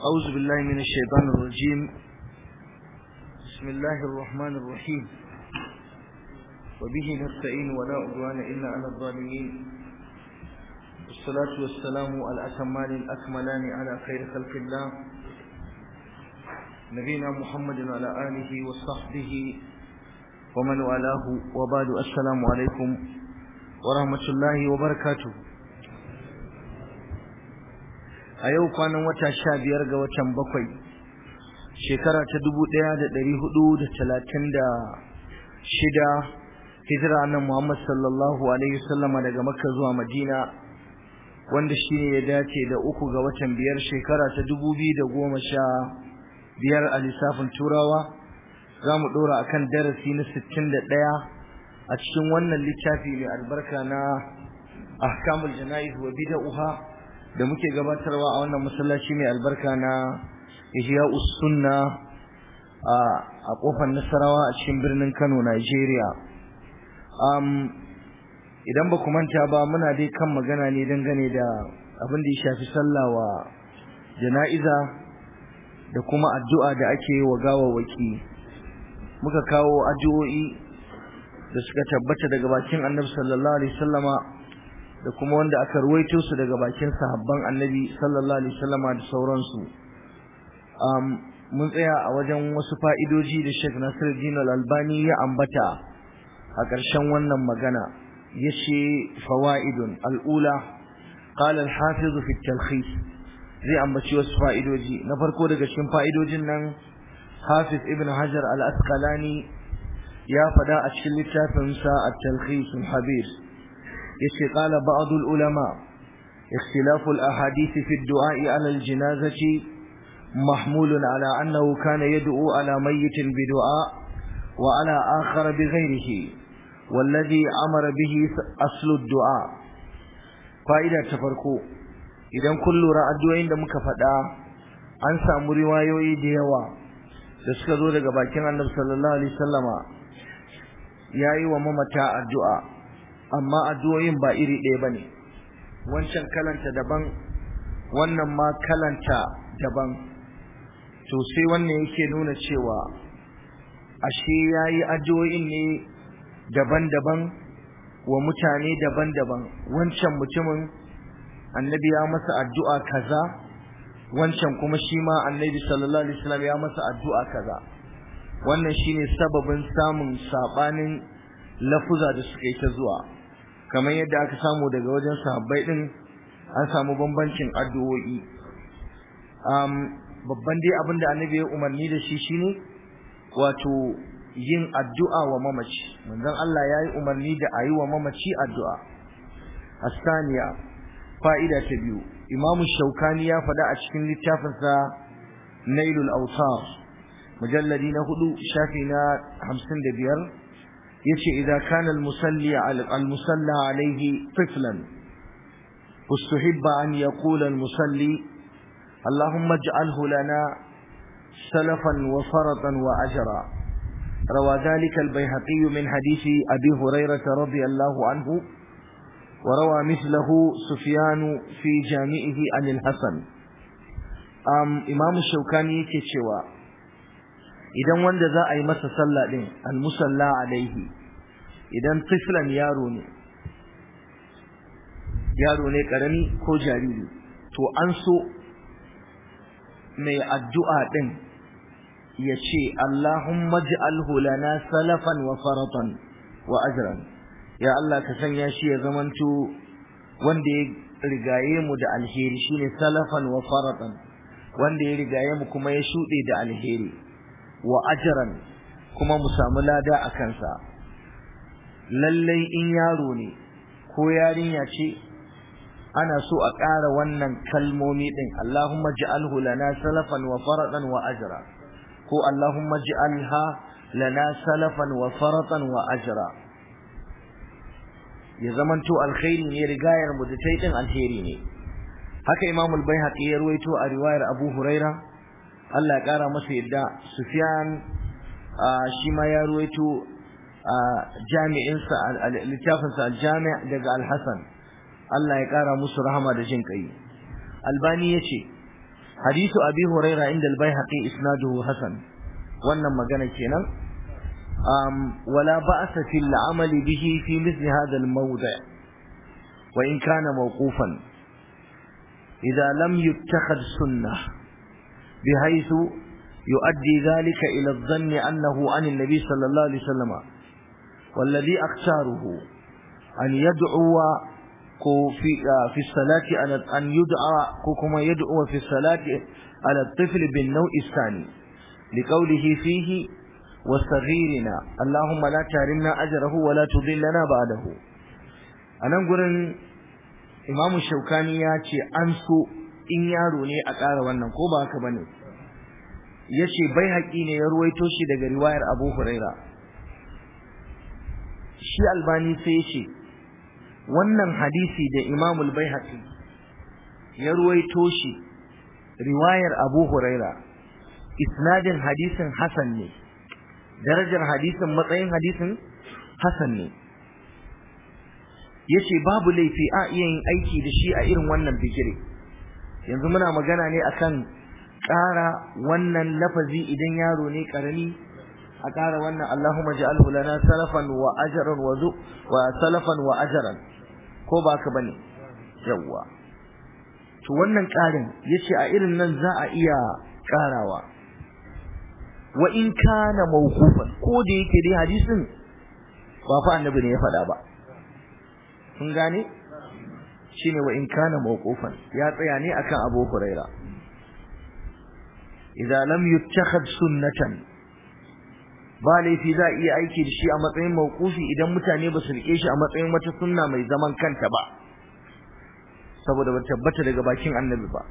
أعوذ بالله من الشيطان الرجيم بسم الله الرحمن الرحيم وبه نستعين ولا عدوان إلا على الظالمين والصلاة والسلام على الأتمان الأكملان على خير خلق الله نبينا محمد وعلى آله وصحبه ومن والاه وبعد السلام عليكم ورحمة الله وبركاته a yau kwanan wata sha biyar ga watan bakwai shekara ta dubu ɗaya da ɗari hudu da talatin da shida hijira nan muhammad sallallahu alaihi wasallama daga makka zuwa madina wanda shi ne ya dace da uku ga watan biyar shekara ta dubu biyu da goma sha biyar a lissafin turawa za mu ɗora a kan darasi na sittin da ɗaya a cikin wannan littafi mai albarka na ahkamul jana'iz wa bida'uha da muke gabatarwa a wannan masallaci mai albarka na Ihya Sunna a kofar Nasarawa a cikin birnin Kano Nigeria um idan ba ku manta ba muna dai kan magana ne dangane da abin da ya shafi sallah wa jana'iza da kuma addu'a da ake yi wa gawawaki muka kawo addu'o'i da suka tabbata daga bakin Annabi sallallahu alaihi wasallama da kuma wanda aka ruwaito su daga bakin sahabban annabi sallallahu alaihi wasallama da sauransu um, mun tsaya a wajen wasu fa'idoji da Sheikh Nasiruddin Al-Albani ya ambata a ƙarshen wannan magana yace fawaidun al-ula qala al-hafiz fi at-talkhis zai ambaci wasu fa'idoji na farko daga cikin fa'idojin nan Hafiz Ibn Hajar Al-Asqalani ya fada a cikin littafinsa at-talkhis al-habir yace qala ba'd ulama ikhtilaf al-ahadith fi ad-du'a 'ala al-janazati mahmul 'ala annahu kana yad'u 'ala mayyit bi-du'a wa 'ala akhar bi-ghayrihi والذي أمر به أصل الدعاء فائدة تفرقو idan kun lura addu'o'in da muka faɗa an samu riwayoyi da yawa da suka zo daga bakin Annabi sallallahu alaihi wasallama yayi wa mamata addu'a amma addu'o'in ba iri ɗaya bane wancan kalanta daban wannan ma kalanta daban to sai wannan yake nuna cewa ashe yayi addu'o'in ne daban-daban wa mutane daban-daban wancan mutumin annabi ya masa addu'a kaza wancan kuma shi ma annabi sallallahu alaihi wasallam ya masa addu'a kaza wannan shine sababin samun sabanin lafuza da suka yi ta zuwa kamar yadda aka samu daga wajen sahabbai din an samu bambancin addu'o'i um babban dai abin da annabi ya umarni da shi shine wato yin addu'a wa mamaci manzon Allah yayi umarni da ayi wa mamaci addu'a asaniya fa'ida ta biyu Imam Shaukani ya faɗa a cikin littafinsa Nailul Awtar mujalladi na hudu shafi na 55 yace idza kana al-musalli al-musalla alayhi tiflan ustuhibba an yaqula al-musalli اللهم اجعله لنا سلفا وفرطا وأجرا روى ذلك البيهقي من حديث أبي هريرة رضي الله عنه وروى مثله سفيان في جامعه عن الحسن أم إمام الشوكاني كتشوى idan wanda za a yi masa sallah din almusalla alaihi idan tiflan yaro ne yaro ne karami ko jariri to an so mai addu'a din ya ce Allahumma ij'alhu lana salafan wa faratan wa ajran ya Allah ka sanya shi ya zamanto wanda ya rigaye mu da alheri shine salafan wa faratan wanda ya rigaye mu kuma ya shude da alheri wa ajran kuma mu samu lada a kansa lallai in yaro ne ko yarinya ce ana so a ƙara wannan kalmomi din Allahumma ij'alhu lana salafan wa faratan wa ajra ko Allahumma ij'alha lana salafan wa faratan wa ajra ya zamanto alkhairi ne rigayar mu da tai din alheri ne haka Imam al-Baihaqi ya ruwaito a riwayar Abu Huraira Allah ya kara masa yadda Sufyan shi ma ya ruwaito jami'in sa littafin sa al-Jami' daga Al-Hasan Allah ya kara musu rahama da jin kai Albani yace hadithu abi huraira inda al-baihaqi isnaduhu hasan wannan magana kenan um wala ba'sa fil amali bihi fi mithli hadha al-mawdi' wa in kana mawqufan idha lam yuttakhad sunnah bihaythu يؤدي ذلك إلى الظن أنه عن النبي صلى الله عليه وسلم والذي أختاره أن يدعو في في الصلاة على أن يدعى كما يدعو في الصلاة على الطفل بالنوع الثاني لقوله فيه وصغيرنا اللهم لا تحرمنا أجره ولا تضلنا بعده أنا أقول Imam Shaukani ya ce an so in yaro ne a ƙara wannan ko ba haka bane yace bai haƙi ne ya ruwaito shi daga riwayar Abu Huraira shi Albani sai ya ce wannan hadisi da Imam al-Baihaqi ya ruwaito shi riwayar Abu Huraira isnadin hadisin hasan ne darajar hadisin matsayin hadisin hasan ne yace babu laifi a iya yin aiki da shi a irin wannan bigire yanzu muna magana ne akan ƙara wannan lafazi idan yaro ne karami a ƙara wannan Allahumma ja'alhu lana salafan wa ajran wa zu wa salafan wa ajran ko ba ka bane yawa to wannan ƙarin yace a irin nan za a iya ƙarawa wa in kana mawqufan ko da yake dai hadisin ba fa annabi ne ya faɗa ba kun gane shine wa in kana mawqufan ya tsaya ne akan Abu Huraira idza lam yuttakhad sunnatan ba laifi za a iya aiki da shi a matsayin mawqufi idan mutane ba su rike shi a matsayin wata sunna mai zaman kanta ba saboda ba tabbata daga bakin annabi ba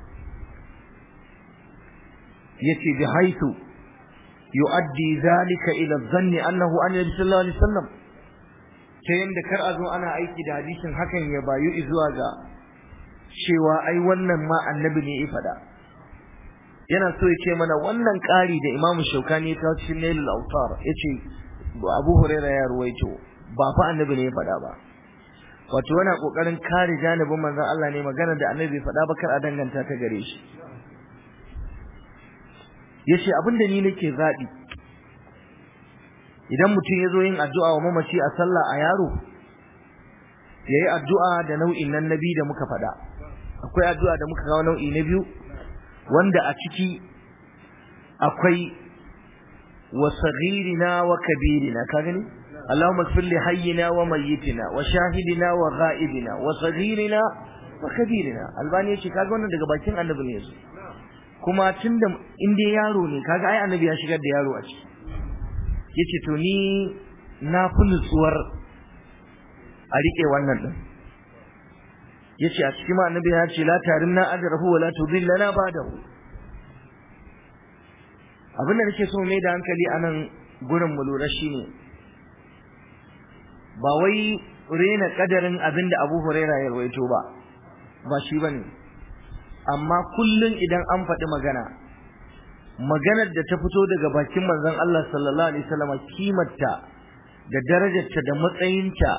yace bi haitu yu'addi zalika ila dhanni annahu annabi sallallahu alaihi wasallam ta yanda kar a zo ana aiki da hadisin hakan ya bayu zuwa ga cewa ai wannan ma annabi ne ya faɗa yana so ya ce mana wannan ƙari da Imam Shaukani ya kawo cikin Nailul Awtar yace Abu Huraira ya ruwaito ba fa annabi ne ya faɗa ba wato yana kokarin kare janibin manzon Allah ne magana da annabi bai faɗa ba kar a danganta ta gare shi yace abinda ni nake zabi idan mutum ya zo yin addu'a wa mamaci a sallah a yaro yayi addu'a da nau'in nan nabi da muka faɗa akwai addu'a da muka kawo nau'i na biyu wanda a ciki akwai wa saghirina wa kabirina ka gani Allahumma ighfir li hayyina wa mayyitina wa shahidina wa ghaibina wa saghirina wa kabirina albani yace kaga wannan daga bakin annabi ne yazo kuma tunda in dai yaro ne kaga ai annabi ya shigar da yaro a ciki yace to ni na fi nutsuwar a rike wannan din yace a cikin annabi ya ce la tarimna ajrahu wa la tudillana ba'dahu abin da nake so mai da hankali anan gurin mu lura shine ba wai rena kadarin abin da Abu Huraira ya rawaito ba ba shi bane amma kullun idan an faɗi magana maganar da ta fito daga bakin manzon Allah sallallahu alaihi wasallam kimarta da darajarta da matsayinta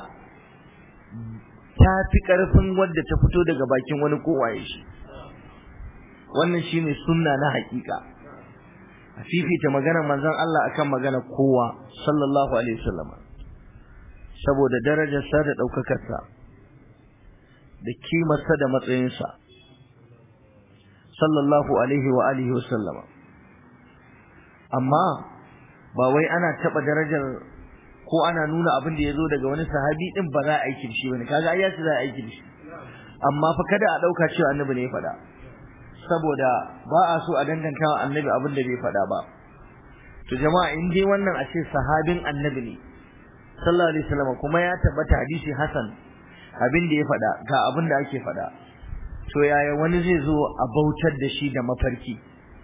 ta fi ƙarfin wadda ta fito daga bakin wani kowaye shi wannan shine sunna na haƙiƙa a fifita maganar manzon Allah akan magana kowa sallallahu alaihi wasallam saboda darajarsa da ɗaukakarsa da kimarsa da matsayinsa sallallahu alaihi wa alihi wasallama amma ba wai ana taɓa darajar ko ana nuna abin da ya zo daga wani sahabi din ba za a aiki da shi bane kaga ai yace za a aiki da shi amma fa kada a dauka cewa annabi ne ya faɗa saboda ba a so a danganta wa annabi abin da bai faɗa ba to jama'a in dai wannan a ce sahabin annabi ne sallallahu alaihi wasallam kuma ya tabbata hadisi hasan abin da ya faɗa ga abin da ake faɗa to yaya wani zai zo a bautar da shi da mafarki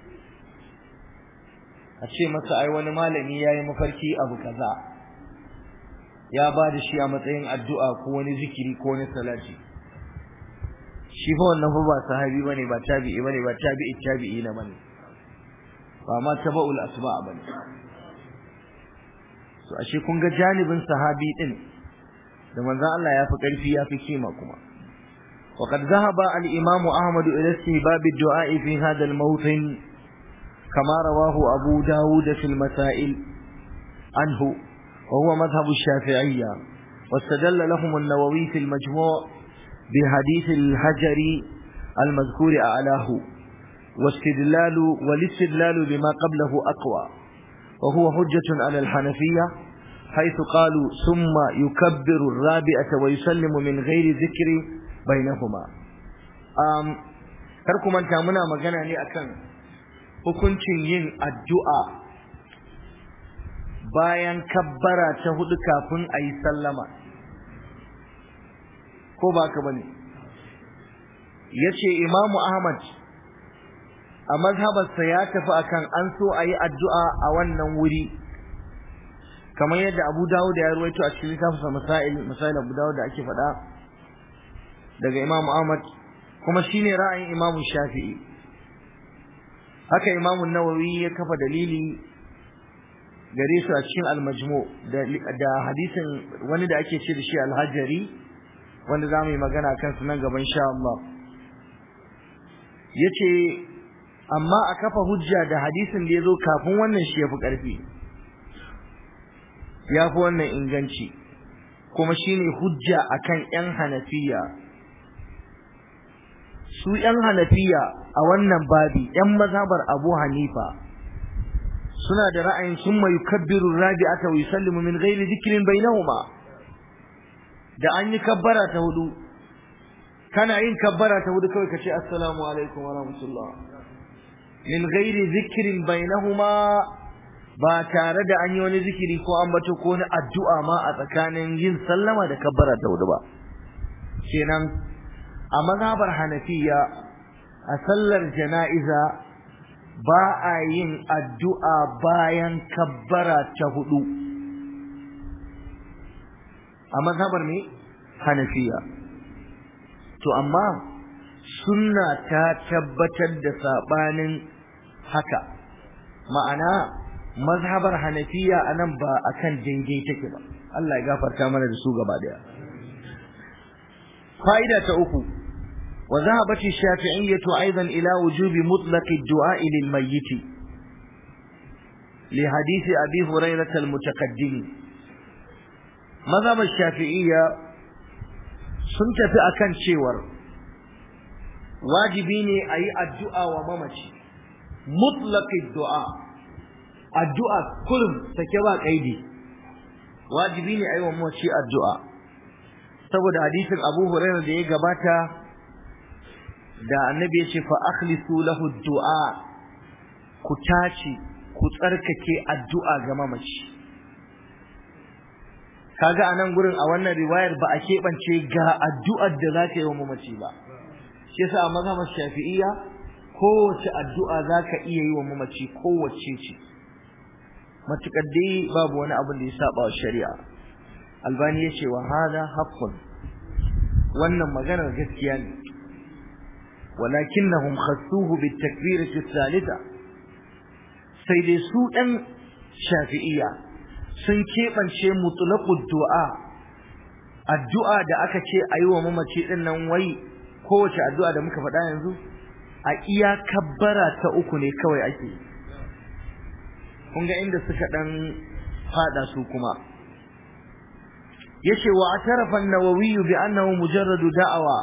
a ce masa ai wani malami yayi mafarki abu kaza ya ba da shi a matsayin addu'a ko wani zikiri ko wani salati shi fa wannan fa ba sahabi bane ba tabi'i bane ba tabi'i tabi'i na bane ba ma tabaul asba bane so ashe kun ga janibin sahabi din da manzon Allah ya fi karfi ya fi kima kuma وقد ذهب الإمام أحمد إلى استهباب الدعاء في هذا الموطن كما رواه أبو داود في المسائل عنه وهو مذهب الشافعية واستدل لهم النووي في المجموع بحديث الحجر المذكور أعلاه واستدلال والاستدلال بما قبله أقوى وهو حجة على الحنفية حيث قالوا ثم يكبر الرابعة ويسلم من غير ذكر بينهما um, karku manta muna magana ne akan hukuncin yin addu'a bayan kabbara ta hudu kafin a yi sallama ko ba ka bane ya ce imamu ahmad a mazhabarsa ya tafi akan an so a yi addu'a a wannan wuri kamar yadda abu dawud ya ruwaito a cikin littafinsa masail masail abu dawud da ake faɗa daga imamu ahmad kuma shine ra'ayin imamu shafi'i haka imamu nawawi ya kafa dalili gare su a cikin al-majmu da hadisin wani da ake ce da shi al-hajari wanda za mu yi magana kan su nan gaban sha Allah yace amma a kafa hujja da hadisin da ya zo kafin wannan shi ya fi ƙarfi ya fi wannan inganci kuma shine hujja akan 'yan hanafiya su 'yan hanafiya a wannan babi 'yan mazhabar abu hanifa suna da ra'ayin sun mai kabbiru rabi'ata wa yusallimu min ghairi dhikrin bainahuma da an yi kabbara ta hudu kana yin kabbara ta hudu kawai kace assalamu alaikum wa rahmatullah min ghairi dhikrin bainahuma ba tare da an yi wani zikiri ko an bato ko wani addu'a ma a tsakanin yin sallama da kabbara ta hudu ba kenan a mazhabar hanafiya a sallar jana'iza ba a yin addu'a bayan kabbara ta hudu a mazhabar ne hanafiya to amma sunna ta tabbatar da sabanin haka ma'ana mazhabar hanafiya anan ba akan daidai take ba Allah ya gafarta mana da su gaba daya fa'ida ta uku wa zahabat ash-shafi'iyyah aidan ila wujubi mutlaq ad-du'a lil mayyit li hadith abi hurairah al-mutaqaddim mazhab ash-shafi'iyya sun tafi akan cewar wajibi ne a yi addu'a wa mamaci mutlaq ad-du'a addu'a kullum take ba kaidi wajibi ne ayi wa mace addu'a saboda hadisin Abu Hurairah da ya gabata da annabi ya ce fa akhlisu lahu du'a ku tace ku tsarkake addu'a ga mamaci kaga anan gurin a wannan riwayar ba a keɓance ga addu'ar da za ka yi wa mamaci ba shi yasa a mazhabar shafi'iyya kowace addu'a za ka iya yi wa mamaci kowace ce matukar dai babu wani abin da ya saba wa shari'a albani ya ce wa hada haqqun wannan maganar gaskiya ne walakinnahum khassuhu bit takbirati thalitha sai dai su dan shafi'iyya sun keɓance mutlaqud du'a addu'a da aka ce ayi wa mamaci din nan wai kowace addu'a da muka faɗa yanzu a iya kabbara ta uku ne kawai ake yi kun ga inda suka dan fada su kuma yace wa atarafa an-nawawi bi annahu mujarrad da'awa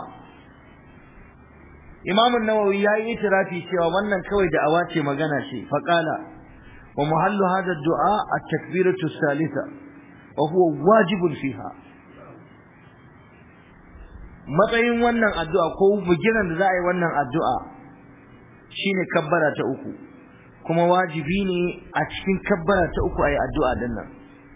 imam an-nawawi yayi itirafi cewa wannan kawai da'awa ce magana ce fa qala wa muhallu hadha ad-du'a at-takbiratu ath-thalitha wa huwa wajibun fiha matsayin wannan addu'a ko bugiran da za a yi wannan addu'a shine kabbara ta uku kuma wajibi ne a cikin kabbara ta uku ayi addu'a din nan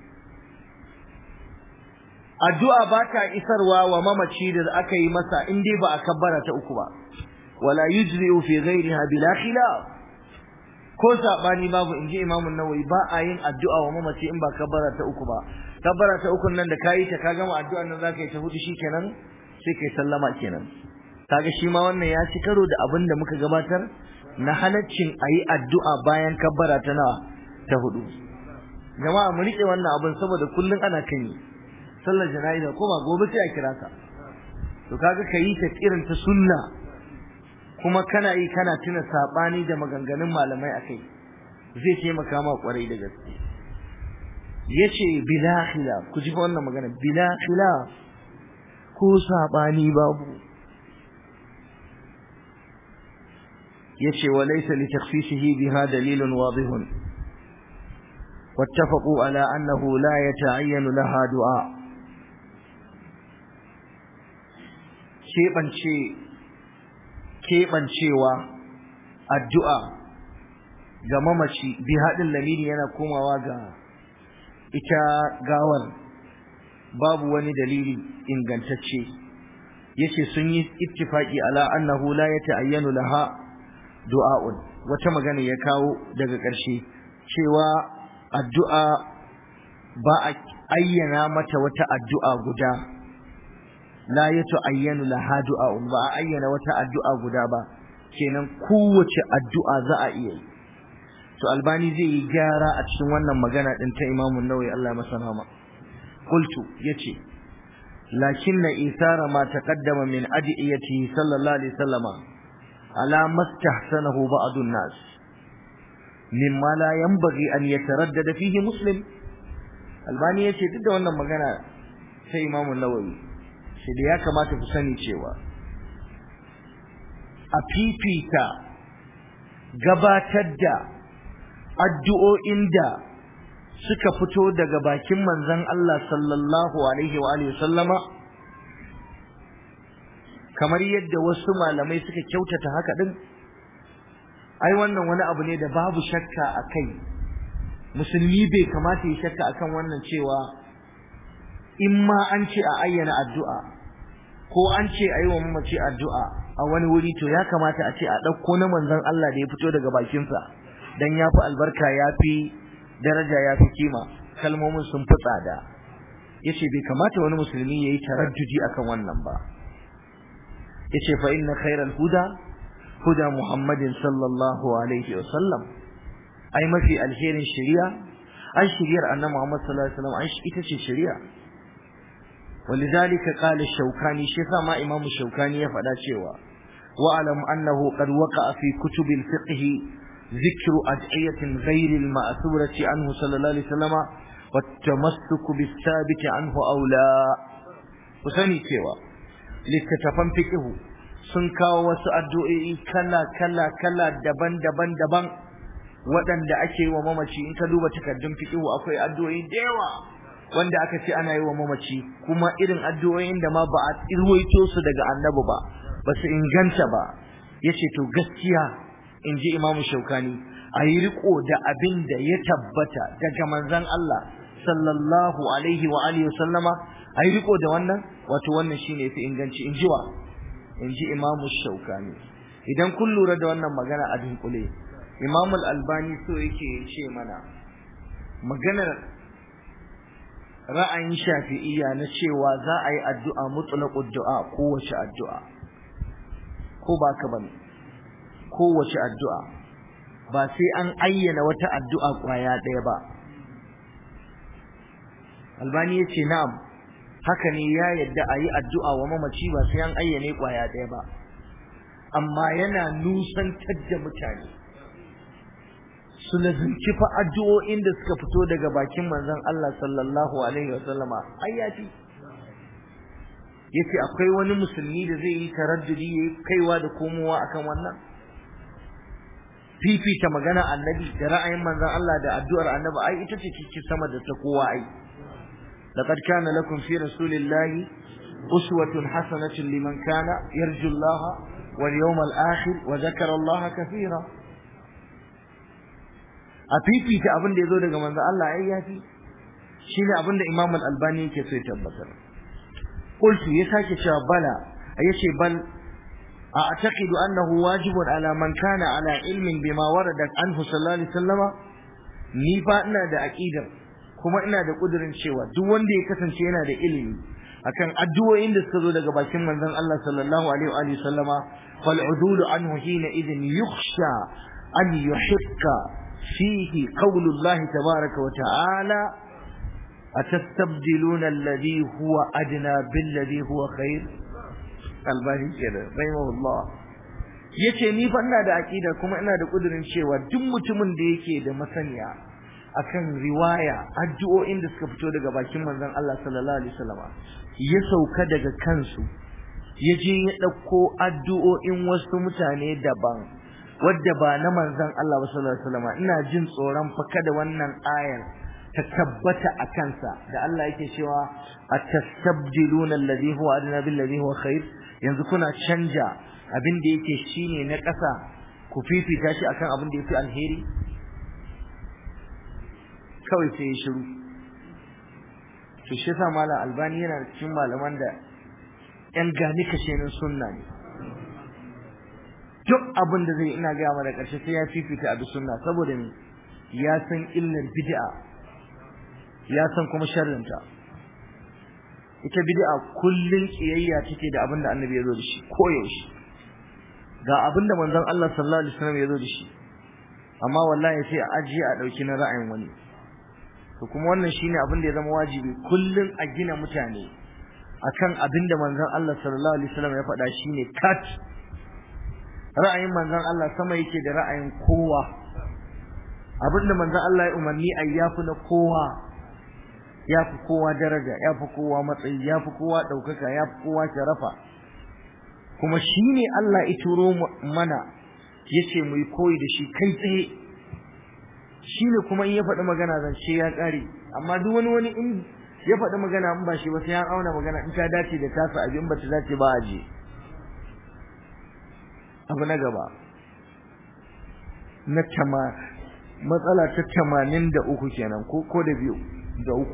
addu'a ba ta isarwa wa mamaci da aka yi masa in dai ba a kabbara ta uku ba wala yujzi'u fi ghayriha bila khilaf ko sabani babu inji Imam an-Nawawi ba a yin addu'a wa mamaci in ba kabbara ta uku ba kabbara ta uku nan da kayi ta ka gama addu'an nan zaka yi ta hudu shikenan sai kai sallama kenan kaga shi ma wannan ya ci karo da abin da muka gabatar na halaccin a yi addu'a bayan kabbara ta nawa ta hudu jama'a mu riƙe wannan abin saboda kullum ana kan yi sallar jana'iza ko ba gobe sai a kira ka to kaga ka yi ta irin ta sunna kuma kana yi kana tuna sabani da maganganun malamai akai zai taimaka ma kwarai da gaske yace bila khilaf ku ji wannan magana bila khilaf ko sabani babu yace wa laysa li takhsisihi biha dalilun wadihun واتفقوا على أنه لا يتعين لها دعاء keɓancewa addu'a ga mamaci bi haɗin lamini yana komawa ga ita gawar babu wani dalili ingantacce yace sun yi ittifaki ala annahu la yata'ayyanu laha du'a'un wata magana ya kawo daga ƙarshe cewa addu'a ba a ayyana mata wata addu'a guda la yata'ayyanu laha du'a'un ba a ayyana wata addu'a guda ba kenan kowace addu'a za a iya yi to albani zai yi gyara a cikin wannan magana din ta imamun nawawi Allah masa rahama qultu yace lakinna isara ma taqaddama min adiyatihi sallallahu alaihi wasallama ala mastahsanahu ba'd an-nas mimma la yanbaghi an yataraddada fihi muslim albani yace duk da wannan magana ta imamun nawawi sai da ya kamata ku sani cewa a fifita gabatar da addu'o'in da suka fito daga bakin manzon Allah sallallahu alaihi wa alihi sallama kamar yadda wasu malamai suka kyautata haka din ai wannan wani abu ne da babu shakka a kai musulmi bai kamata ya shakka akan wannan cewa in ma an ce a ayyana addu'a ko an ce a yi wa mamaci addu'a a wani wuri to ya kamata a ce a ɗauko na manzon Allah da ya fito daga bakinsa dan ya fi albarka ya fi daraja ya fi kima kalmomin sun fi tsada ya ce bai kamata wani musulmi ya yi taraddudi akan wannan ba ya ce fa inna khairal huda huda muhammadin sallallahu alaihi wa sallam ai mafi alherin shari'a ai shari'ar annabi muhammad sallallahu alaihi wa sallam ai ita ce shari'a ولذلك قال الشوكاني شيخ ما إمام الشوكاني يفعل شيوا واعلم أنه قد وقع في كتب الفقه ذكر أدعية غير المأثورة عنه صلى الله عليه وسلم والتمسك بالثابت عنه أو لا وسني شيوا لكتفن فقه sun kawo wasu addu'o'i kala kala kala daban daban daban waɗanda ake yi wa mamaci in ka duba takardun fiqhu akwai addu'o'i da yawa wanda aka ce ana yi wa mamaci kuma irin addu'o'in da ma ba a irwaito su daga annabi ba ba su inganta ba yace to gaskiya in ji imamu shaukani a yi riko da abin da ya tabbata daga manzon Allah sallallahu alaihi wa alihi wa sallama a yi riko da wannan wato wannan shine yafi inganci in ji wa in ji imamu shaukani idan kun lura da wannan magana a dunkule imamu albani so yake ce mana maganar ra'ayin shafi'iyya na cewa za a yi addu'a mutlaqud du'a kowace addu'a ko ba ka bane kowace addu'a ba sai an ayyana wata addu'a kwaya ɗaya ba albani ya ce na'am haka ne ya yadda a yi addu'a wa mamaci ba sai an ayyane kwaya ɗaya ba amma yana nusantar da mutane su lazimci fa addu'o'in da suka fito daga bakin manzon Allah sallallahu alaihi wasallama ayyati yace akwai wani musulmi da zai yi taraddudi yayi kaiwa da komowa akan wannan fifita magana annabi da ra'ayin manzon Allah da addu'ar annabi ai ita ce cikin sama da ta kowa ai laqad kana lakum fi rasulillahi uswatun hasanatun liman kana yarju Allah wal yawmal akhir wa zakara Allah kathira a fifita abin da yazo daga manzon Allah ai yafi shine abin da Imam Al-Albani yake so ya tabbatar qultu ya sake cewa bala yace bal أعتقد أنه واجب على من كان على علم بما وردت عنه صلى الله عليه وسلم ni fa ina da aqidar kuma ina da kudirin cewa duk wanda ya kasance yana da ilimi akan addu'o'in da suka zo daga bakin manzon Allah sallallahu alaihi wa alihi sallama fal udulu anhu hina idin yukhsha an yuhikka fihi qawlu Allah tabaaraka wa ta'ala atastabdiluna alladhi huwa adna billadhi huwa khair albani kenan rahimahullah yace ni fa ina da aqida kuma ina da kudirin cewa duk mutumin da yake da masaniya akan riwaya addu'o'in da suka fito daga bakin manzon Allah sallallahu alaihi wasallam ya sauka daga kansu ya je ya dauko addu'o'in wasu mutane daban wadda ba na manzon Allah sallallahu alaihi wasallam ina jin tsoron fa kada wannan ayar ta tabbata a kansa da Allah yake cewa atastabdiluna alladhi huwa adna bil ladhi huwa khair yanzu kuna canja abin da yake shine na ƙasa ku fifita shi akan abin da yafi alheri kawai sai ya shiru to shi yasa malam albani yana cikin malaman da yan gani kashenin sunna ne duk abin da zai ina gaya mana ƙarshe sai ya fifita abin sunna saboda ne ya san illar bid'a ya san kuma sharrinta ita bid'a kullun kiyayya take da abin da annabi ya zo da shi koyaushe ga abin da manzon Allah sallallahu alaihi wasallam ya zo da shi amma wallahi sai a ajiye a dauki na ra'ayin wani to kuma wannan shine abin da ya zama wajibi kullun a gina mutane akan abin da manzon Allah sallallahu alaihi wasallam ya faɗa shine kat ra'ayin manzon Allah sama yake da ra'ayin kowa abin da manzon Allah ya umarni ayyafu na kowa ya fi kowa daraja ya fi kowa matsayi ya fi kowa ɗaukaka ya fi kowa sharafa kuma shi ne Allah ya turo mana ya ce mu yi koyi da shi kai tsaye shi ne kuma in ya faɗi magana zance ya ƙare amma duk wani wani in ya faɗi magana in ba shi ba sai ya auna magana in ta dace da tasa abin ba ta dace ba a je abu na gaba na tama matsala ta tamanin da uku kenan ko ko da biyu da uku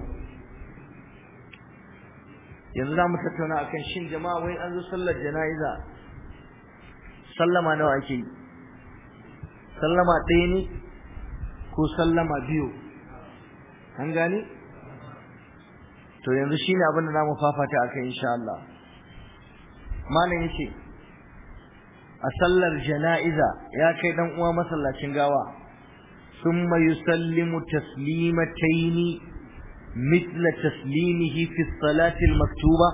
yanzu za mu tattauna akan shin jama'a wai an zo sallar jana'iza sallama nawa ake yi sallama ɗaya ne ko sallama biyu an gane to yanzu shine abin da zamu fafata akai insha Allah malam yace a sallar jana'iza ya kai dan uwa masallacin gawa thumma yusallimu taslimataini مثل تسليمه في الصلاة المكتوبة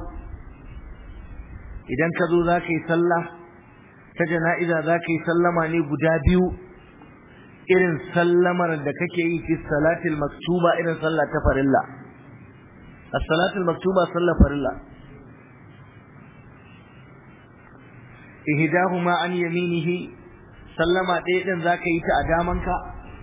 idan ka zo za ka yi sallah ta jana'iza za ka yi sallama ne guda biyu irin sallamar da kake yi fi salatil maktuba irin sallah ta farilla as-salatul maktuba sallah farilla ihdahuma an yaminihi sallama ɗaya din za ka yi ta a damanka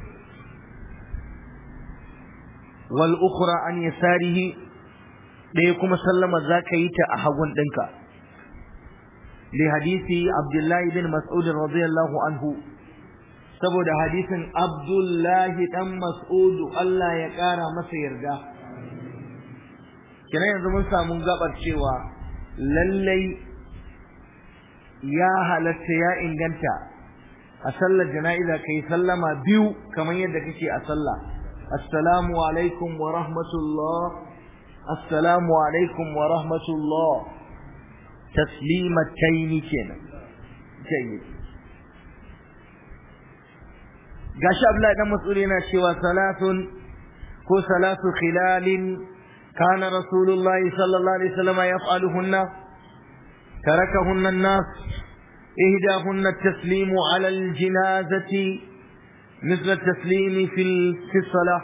wal ukhra an yasarihi ɗaya kuma sallama zaka yi ta a hagun ɗinka li hadisi abdullahi bin mas'ud radiyallahu anhu saboda hadisin abdullahi dan mas'ud Allah ya ƙara masa yarda kina yanzu mun samu gabar cewa lallai ya halatta ya inganta a sallar jana'iza kai sallama biyu kamar yadda kake a sallah السلام عليكم ورحمة الله السلام عليكم ورحمة الله تسليمتين كنا جيد gashi Abdullahi dan Mas'ud yana cewa salatun ko salatu khilalin kana Rasulullahi sallallahu alaihi wasallam yaf'aluhunna tarakahunna an-nas ihdahunna at-taslimu 'ala al-janazati مثل التسليم في في الصلاة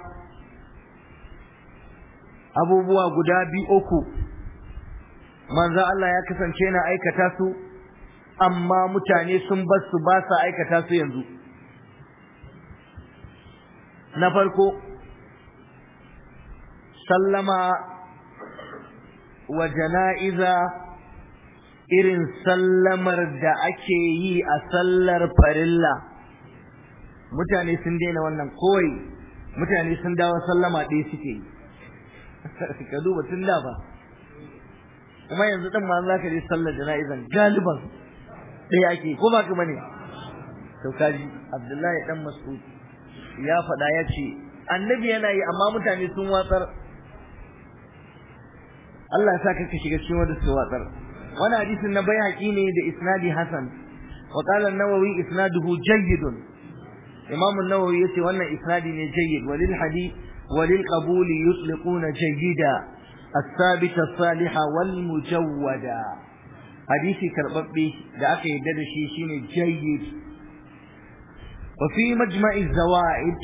abubuwa guda biyu uku manzo Allah ya kasance yana aikata su amma mutane sun bar su ba sa aikata su yanzu na farko sallama wa jana'iza irin sallamar da ake yi a sallar farilla mutane sun daina wannan kawai mutane sun dawo sallama ɗaya suke yi ka duba tun da ba kuma yanzu ɗin ma za ka je sallar jana'izan galiban ɗaya ake ko ba ka bane to kaji abdullahi dan mas'ud ya faɗa ya ce annabi yana yi amma mutane sun watsar Allah ya sa ka shiga cikin wanda su watsar wani hadisin na bai haƙi ne da isnadi hasan wa qala an-nawawi isnaduhu jayyidun imam an-nawawi yace wannan isnadi ne jayyid walil hadith walil qabul yutliquna jayyida الثابت الصالح والمجودة hadisi karbabbe da aka yadda da shi shine jayyid wa fi majma'i zawaid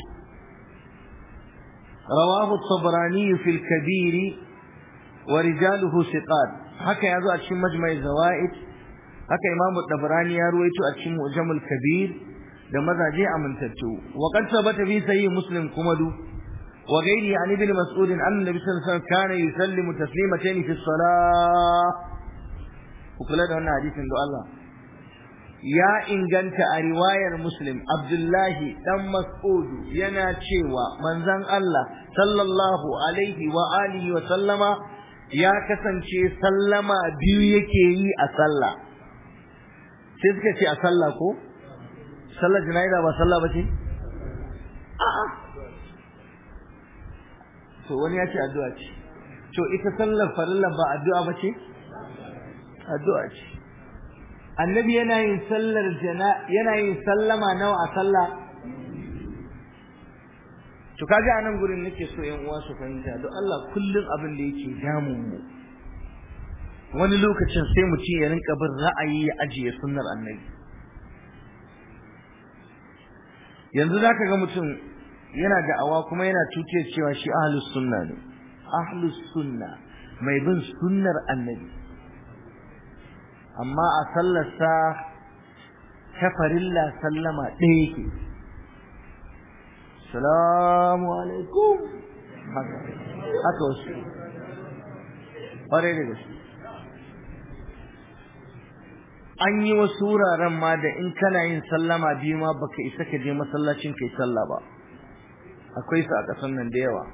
rawahu at-tabrani fi al-kabir wa rijaluhu thiqat haka yazo a cikin majma'i zawaid haka imamu tabrani ya ruwaito a cikin mujamul kabir da mazaje amintattu wa qad sabata fi sahih muslim kuma du wa ghairi an ibn mas'ud an annabi sallallahu alaihi wasallam kana yusallimu taslimatayn fi as-salah kula da wannan hadisin da Allah ya inganta a riwayar muslim abdullahi dan mas'ud yana cewa manzon Allah sallallahu alaihi wa alihi wa sallama ya kasance sallama biyu yake yi a sallah sai suka ce a sallah ko sallar jana'iza ba sallah ba ce a'a to wani ya ce addu'a ce to ita sallar farilla ba addu'a ba ce addu'a ce annabi yana yin sallar jana yana yin sallama nawa a sallah to kaga anan gurin nake so yan uwa su fahimta don Allah kullum abin da yake damun mu wani lokacin sai mu ce ya rinka bin ra'ayi ya ajiye sunnar annabi yanzu zaka ga mutum yana da'awa kuma yana tuce cewa shi ahlus sunna ne ahlus sunna mai bin sunnar annabi amma a sallarsa ta farilla sallama ɗaya yake salamu alaikum haka wasu ƙwarai da gaske an yi wasu wuraren ma da in kana yin sallama biyu ma baka isa ka je masallacin kai sallah ba akwai su a ƙasar nan da yawa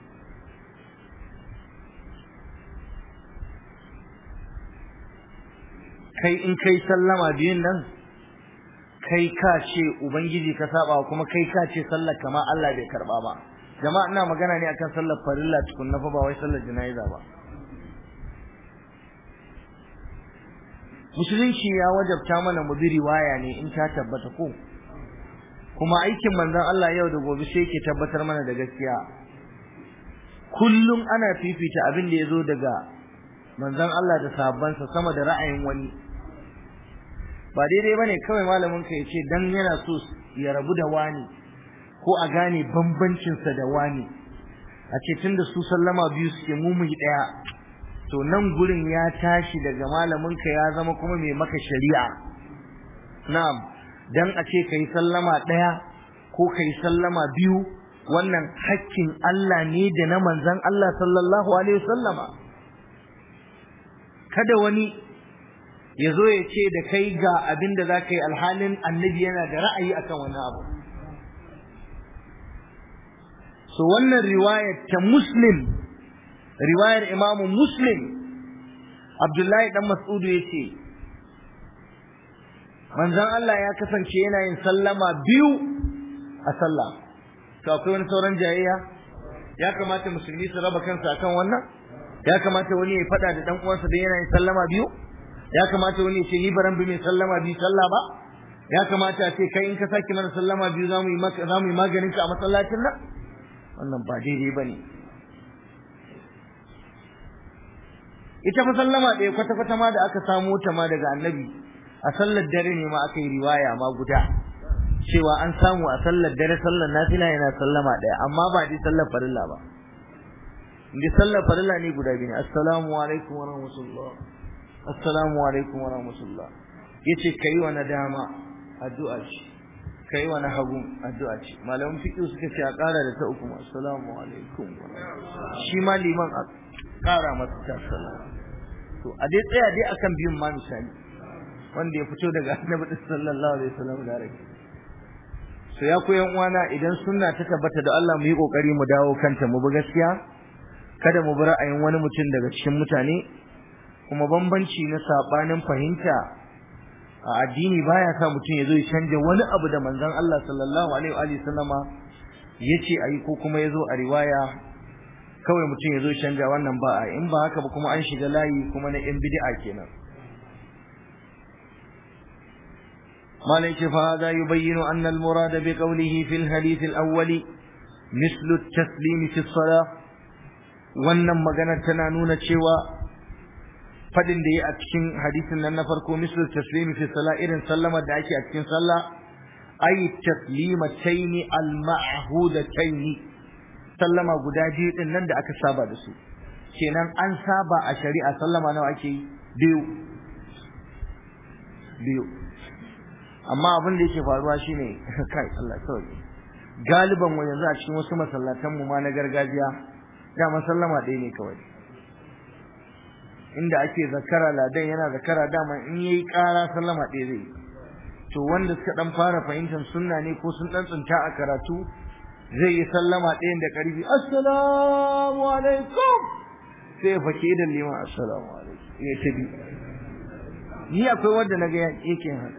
kai in kai sallama biyun nan kai ka ce ubangiji ka saba kuma kai ka ce sallar kama Allah bai karba ba jama'a ina magana ne akan sallar farilla tukun na fa ba wai sallar jana'iza ba musulunci ya wajabta mana mu bi riwaya ne in ta tabbata ko kuma aikin manzon Allah yau da gobe sai yake tabbatar mana da gaskiya kullum ana fifita abin da yazo daga manzon Allah da sahabbansa sama da ra'ayin wani ba daidai bane kawai malamin ka yace dan yana so ya rabu da wani ko a gane bambancin sa da wani a ce tunda su sallama biyu suke mu mu daya to nan gurin ya tashi daga malamin ka ya zama kuma mai maka shari'a na'am dan a ce kai sallama daya ko kai sallama biyu wannan hakkin Allah ne da na manzon Allah sallallahu alaihi wasallama kada wani ya zo ya ce da kai ga abin da za ka yi alhalin annabi yana da ra'ayi akan wani abu so wannan riwayar ta muslim riwayar imamu muslim abdullahi dan mas'udu ya ce manzon Allah ya kasance yana yin sallama biyu a sallah to akwai wani sauran jayayya ya kamata musulmi su raba kansu akan wannan ya kamata wani ya faɗa da dan uwansa da yana yin sallama biyu ya kamata wani ya ce ni baran bi mai sallama biyu sallah ba ya kamata a ce kai in ka saki mana sallama biyu zamu yi maka zamu yi maganin ka a masallacin nan wannan ba daidai bane ita fa sallama ɗaya kwata kwata ma da aka samo ta ma daga annabi a sallar dare ne ma aka yi riwaya ma guda cewa an samu a sallar dare sallar nafila yana sallama ɗaya amma ba dai sallar farilla ba inda sallar farilla ne guda biyu ne assalamu alaikum wa rahmatullah assalamu alaikum wa rahmatullah yace kai wa nadama addu'a ce kai wa hagu addu'a ce malamin fiqh suka ce a ƙara da ta uku assalamu alaikum wa shi ma liman a ƙara masa ta sallama to a dai tsaya dai akan biyun ma misali wanda ya fito daga annabi sallallahu alaihi wasallam da rai so ya koyan uwana idan sunna ta tabbata da Allah mu yi kokari mu dawo kanta mu bi gaskiya kada mu bi ra'ayin wani mutum daga cikin mutane kuma bambanci na sabanin fahimta a addini baya sa mutum ya zo ya canja wani abu da manzon Allah sallallahu alaihi wa sallama yace ayi ko kuma yazo a riwaya kawai mutum ya zo ya canja wannan ba a in ba haka ba kuma an shiga layi kuma na yan bid'a kenan مالك فهذا يبين أن المراد بقوله في الحديث الأول مثل التسليم في الصلاة wannan maganar tana nuna cewa fadin da ya a cikin hadisin nan na farko misal taslimi fi salat irin sallama da ake a cikin sallah ay taslimataini al ma'hudataini sallama guda biyu din nan da aka saba da su kenan an saba a shari'a sallama nawa ake yi biyu biyu amma abin da yake faruwa shine kai Allah sauki galiban mu yanzu a cikin wasu masallatan mu ma na gargajiya da sallama ɗaya ne kawai inda ake zakara ladan yana zakara dama in yayi ƙara sallama ɗaya zai to wanda suka dan fara fahimtar sunna ne ko sun dan tsinta a karatu zai yi sallama ɗayan da ƙarfi assalamu alaikum sai ya fake da liman assalamu alaikum ya tabi ni akwai wanda naga yake haka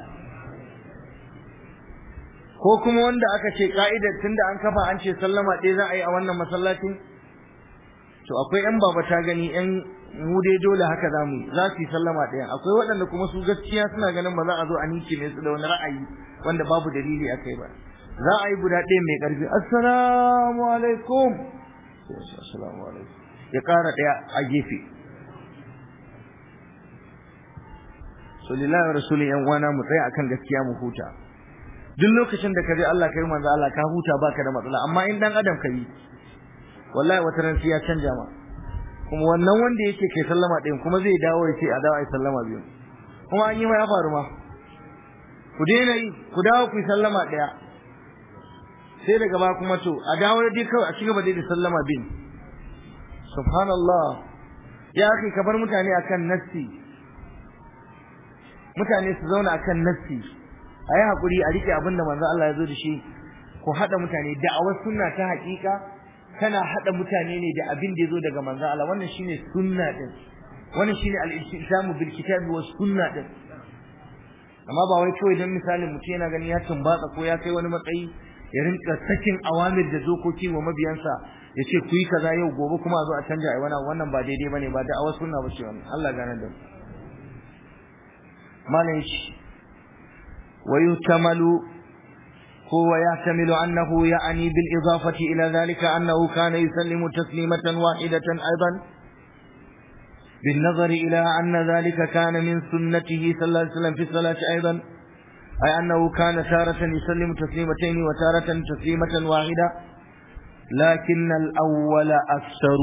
ko kuma wanda aka ce ka'idar tunda an kafa an ce sallama ɗaya za a yi a wannan masallacin to akwai yan baba ta gani yan mu dai dole haka za mu za su yi sallama ɗaya akwai waɗanda kuma su gaskiya suna ganin ba za a zo a nice ne su da wani ra'ayi wanda babu dalili a kai ba za a yi guda ɗaya mai ƙarfi assalamu alaikum assalamu alaikum ya ƙara ɗaya a gefe so lillahi rasulun yan uwana mu tsaya akan gaskiya mu huta duk lokacin da ka je Allah kai manzo Allah ka huta baka da matsala amma in dan adam ka yi wallahi wata ran sai ya canja ma kuma wannan wanda yake kai sallama ɗin kuma zai dawo ya ce a dawo ai sallama biyu kuma an yi ma ya faru ma ku daina yi ku dawo ku yi sallama ɗaya sai daga ba kuma to a dawo da dai kawai a cigaba dai da sallama bin subhanallah ya kai ka bar mutane akan nassi mutane su zauna akan nassi a yi haƙuri a riƙe abin da manzo Allah ya zo da shi ku haɗa mutane da'awar sunna ta haƙiƙa kana haɗa mutane ne da abin da ya zo daga manzo Allah wannan shine sunna din wannan shine al-istisamu bil kitabi was sunna din amma ba wai kawai dan misalin mutum yana gani ya tumbatsa ko ya kai wani matsayi ya rinka sakin awamir da dokoki wa mabiyansa ya ce ku yi kaza yau gobe kuma a zo a canja ai wannan wannan ba daidai bane ba da awar sunna bace wannan Allah gane da malam shi wa yutamalu هو يحتمل أنه يعني بالإضافة إلى ذلك أنه كان يسلم تسليمة واحدة أيضا بالنظر إلى أن ذلك كان من سنته صلى الله عليه وسلم في الصلاة أيضا أي أنه كان تارة يسلم تسليمتين وتارة تسليمة واحدة لكن الأول أكثر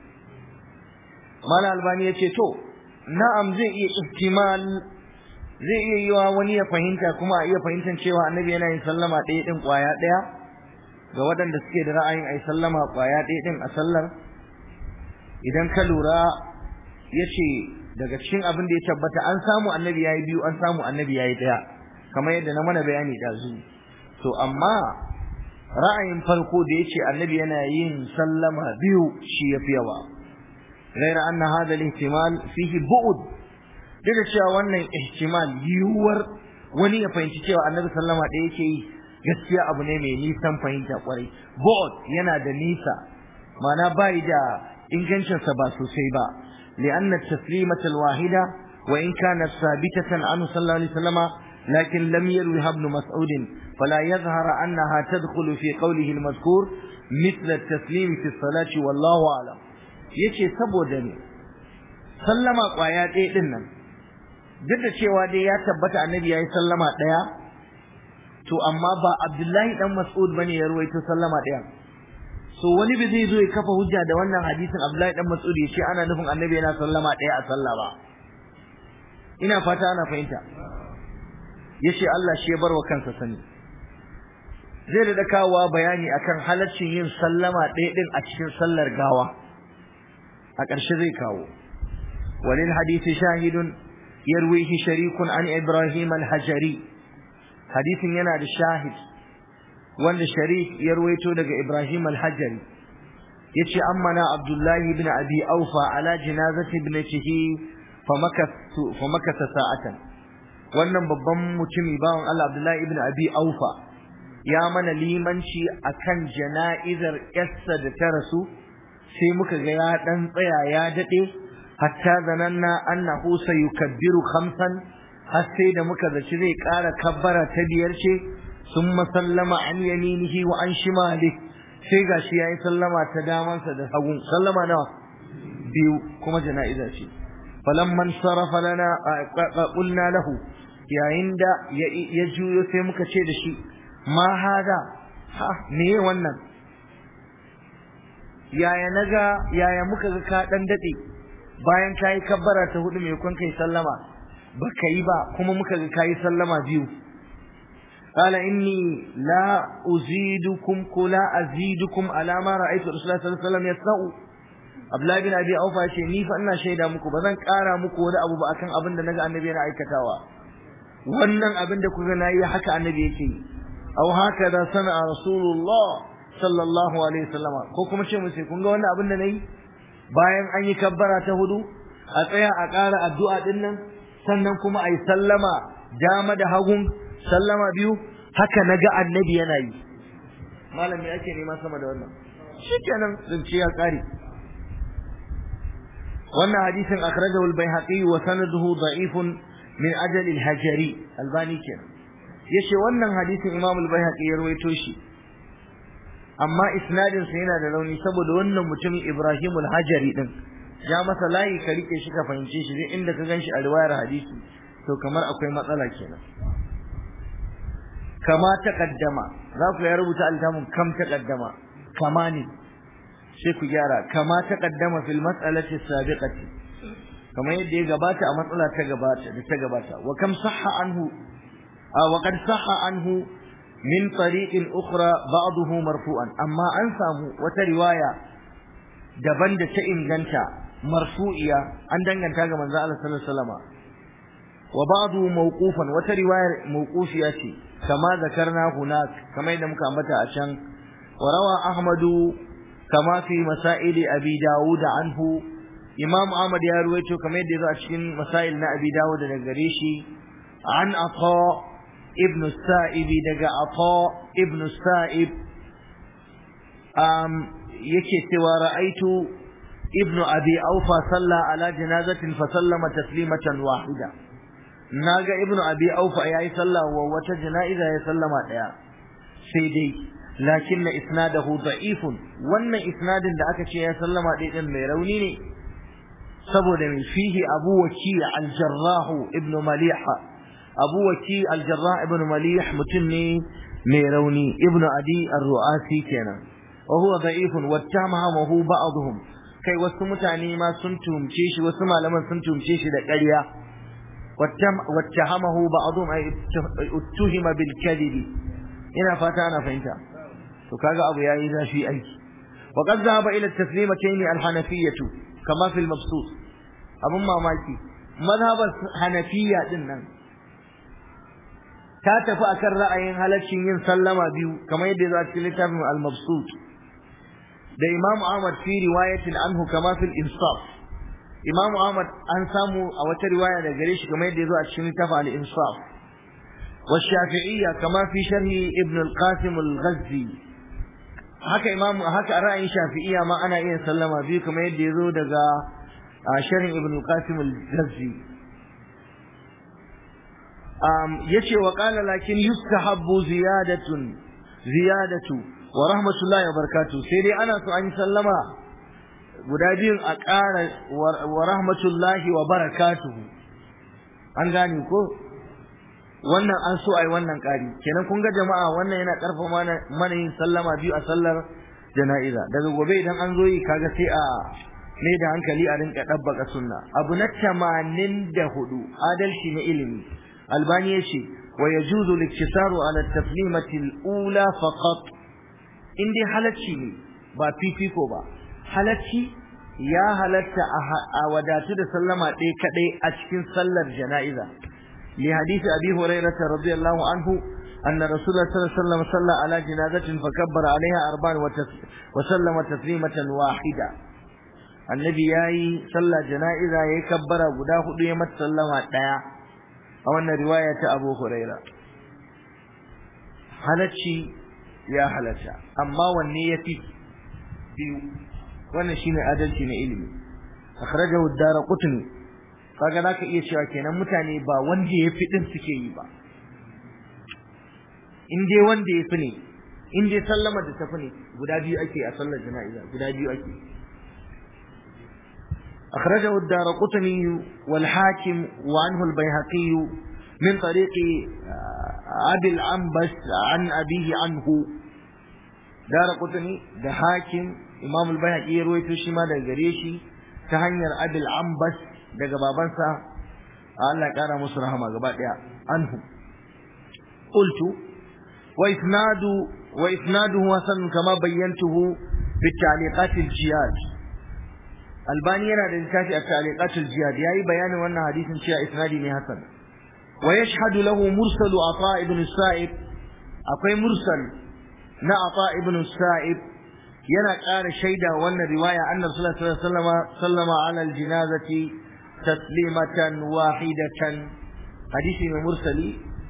ما الألبانية تو نعم زي احتمال zai iya yiwa wani ya fahimta kuma a iya fahimtar cewa annabi yana yin sallama ɗaya ɗin ƙwaya ɗaya ga waɗanda suke da ra'ayin a yi sallama ƙwaya ɗaya ɗin a sallar idan ka lura ya ce daga cikin abin da ya tabbata an samu annabi ya yi biyu an samu annabi ya yi ɗaya kamar yadda na mana bayani ɗazu to amma ra'ayin farko da ya ce annabi yana yin sallama biyu shi ya fi yawa غير أن هذا الاحتمال فيه بعد duk da cewa wannan ihtimal yiwuwar wani ya fahimci cewa annabi sallama da yake yi gaskiya abu ne mai nisan fahimta kwarai bod yana da nisa ma'ana bai da ingancinsa ba sosai ba li'anna taslimata alwahida wa in kanat sabitatan anhu sallallahu alaihi wasallama lakin lam yarwi ibn mas'ud fala yadhhar annaha tadkhulu fi qawlihi almadhkur mithla at-taslim fi as-salati wallahu a'lam yace saboda ne sallama kwaya ɗaya din nan duk da cewa dai ya tabbata annabi yayi sallama daya to amma ba Abdullahi dan Mas'ud bane ya ruwaito sallama daya so wani bai zai zo ya kafa hujja da wannan hadisin Abdullahi dan Mas'ud ya ce ana nufin annabi yana sallama daya a sallah ba ina fata ana fahimta yace Allah shi ya bar wa kansa sani zai da kawowa bayani akan halaccin yin sallama ɗaya din a cikin sallar gawa a ƙarshe zai kawo walil hadisi shahidun يرويه شريك عن إبراهيم الحجري حديث ينال الشاهد وان الشريك يرويته لك إبراهيم الحجري يتشي أمنا عبد الله بن أبي أوفى على جنازة ابنته فمكث, فمكث ساعة wannan babban mutumi bawan Allah Abdullahi ibn Abi Aufa ya mana limanci akan jana'izar yarsa da ta rasu sai muka ga ya dan tsaya ya dade hatta zananna annahu sayukabbiru khamsan har sai da muka zaci zai ƙara kabbara ta biyar ce sun sallama an yaminihi wa an shimali sai gashi yayi sallama ta damansa da hagun sallama nawa biyu kuma jana'iza ce falamman sarafa lana qulna lahu yayin da ya juyo sai muka ce da shi ma hada ha me wannan yaya naga yaya muka ga ka dan dade bayan kai kabbara ta hudu mai kun kai sallama baka yi ba kuma muka ga kai sallama biyu قال إني لا أزيدكم كلا أزيدكم على ما رأيت رسول الله صلى الله عليه وسلم يصنع Abdullahi bin Abi Aufa ce ni fa ina shaida muku ba zan ƙara muku wani abu ba akan abin da naga annabi yana aikatawa wannan abin da kuka nayi haka annabi yake yi aw haka da sana rasulullah sallallahu alaihi wasallama ko kuma ce musu kun ga wannan abin da nayi bayan an yi kabbara ta hudu a tsaya a ƙara addu'a din nan sannan kuma ayi sallama dama da hagun sallama biyu haka naga annabi yana yi malami ake nema sama da wannan shikenan zance ya kare wannan hadisin akhrajahu al-baihaqi wa sanaduhu da'ifun min ajal al-hajari albani kenan yace wannan hadisin imam al-baihaqi ya rawaito shi amma isnadin sa yana da rauni saboda wannan mutumin ibrahim al-hajari din ya masa layi ka rike shi ka fahimce shi duk inda ka ganshi a riwayar hadisi to kamar akwai matsala kenan kama taqaddama za ku ya rubuta altamun kam taqaddama kama ne sai ku gyara kama taqaddama fil mas'alati sabiqati kamar yadda ya gabata a matsala ta gabata da ta gabata wa kam sahha anhu wa qad sahha anhu min tariqin ukhra ba'dahu marfu'an amma an samu wata riwaya daban da ta inganta marfu'iya an danganta ga manzo Allah sallallahu alaihi wasallam wa ba'du mawqufan wata riwayar mawqufiya ce kama zakarna hunak kamar yadda muka ambata a can wa rawa ahmadu kama fi masail abi dawud anhu imam ahmad ya ruwaito kamar yadda yazo a cikin masail na abi dawud daga gare shi an ata ibn sa'ib daga ata ibn sa'ib um yake cewa ra'aitu ibn abi aufa salla ala janazatin fa sallama taslimatan wahida naga ibn abi aufa yayi sallah wa wata jana'iza ya sallama daya sai dai lakin isnadahu da'ifun wannan isnadin da aka ce ya sallama dai din mai rauni ne saboda mai fihi abu waki al-jarrah ibn malih abu waki al-jarrah ibn malih mutum ne mai rauni ibn adi ar-ru'asi kenan wa huwa da'ifun wattamahu ba'dhum kai wasu mutane ma sun tumce shi wasu malaman sun tumce shi da ƙarya wattahamahu ba'dhum ay uttihima bil kadhib ina fata ana fahimta to kaga abu yayi zafi aiki wa qad dhahaba ila at-taslimatayn al-hanafiyyah kama fi al-mabsut abun mamaki mazhabar hanafiyya din nan ta tafi akan ra'ayin halaccin yin sallama biyu kamar yadda ya zo a cikin littafin al-mabsut da Imam Ahmad fi riwayatin anhu kama fil insaf Imam Ahmad an samu a wata riwaya da gare shi kamar yadda ya zo a cikin littafin al-insaf wa shafi'iyya kama fi sharhi ibn al-qasim al-ghazzi haka imam haka ra'ayin shafi'iyya ma ana iya sallama biyu kamar yadda ya zo daga sharhin ibn al-qasim al-ghazzi um yace wa qala lakin yustahabbu ziyadatun ziyadatu wa rahmatullahi wa barakatuh sai dai ana so an yi sallama guda biyun a ƙara wa rahmatullahi wa barakatuh an gane ko wannan an so ai wannan ƙari kenan kun ga jama'a wannan yana ƙarfa mana mana yin sallama biyu a sallar jana'iza daga gobe idan an zo yi kaga sai a mai da hankali a rinka ɗabbaka sunna abu na tamanin da hudu adalci na ilimi albani ya ce wa yajuzu liktisaru ala taslimati al-ula faqat in dai halacci ne ba fifiko ba halacci ya halatta a wadatu da sallama ɗaya kaɗai a cikin sallar jana'iza li hadisi abi hurairah radiyallahu anhu anna rasulullah sallallahu alaihi wasallam salla ala janazatin fakabbara alaiha arba'an wa sallama taslimatan wahida annabi yayi sallar jana'iza yayi kabbara guda hudu ya mata sallama ɗaya a wannan riwaya ta abu hurairah halacci ya halatta amma wanne yafi biyu wannan shine adalci na ilimi akhrajahu ad-darqutni kaga zaka iya cewa kenan mutane ba wanda yafi din suke yi ba in dai wanda yafi ne in dai sallama da tafi ne guda biyu ake a sallar jana'iza guda biyu ake أخرجه الدار قطني والحاكم وعنه البيهقي من طريق أبي العنبس عن أبيه عنه دار قطني ده حاكم إمام البيهقي يروي تشيما ده قريشي تهنير أبي العنبس ده بابنسا الله كان مصرها ما قبل عنه قلت وإسناد وإسناده حسن كما بينته بالتعليقات الجياد الباني yana da littafi a ta'liqatul jihad yayi bayanin wannan hadisin cewa isnadi ne hasan wa yashhadu lahu mursalu ata ibn sa'ib akwai mursal na ata ibn sa'ib yana ƙara shaida wannan riwaya annabi sallallahu alaihi wasallam sallama ala aljinazati taslimatan wahidatan hadisi ne mursali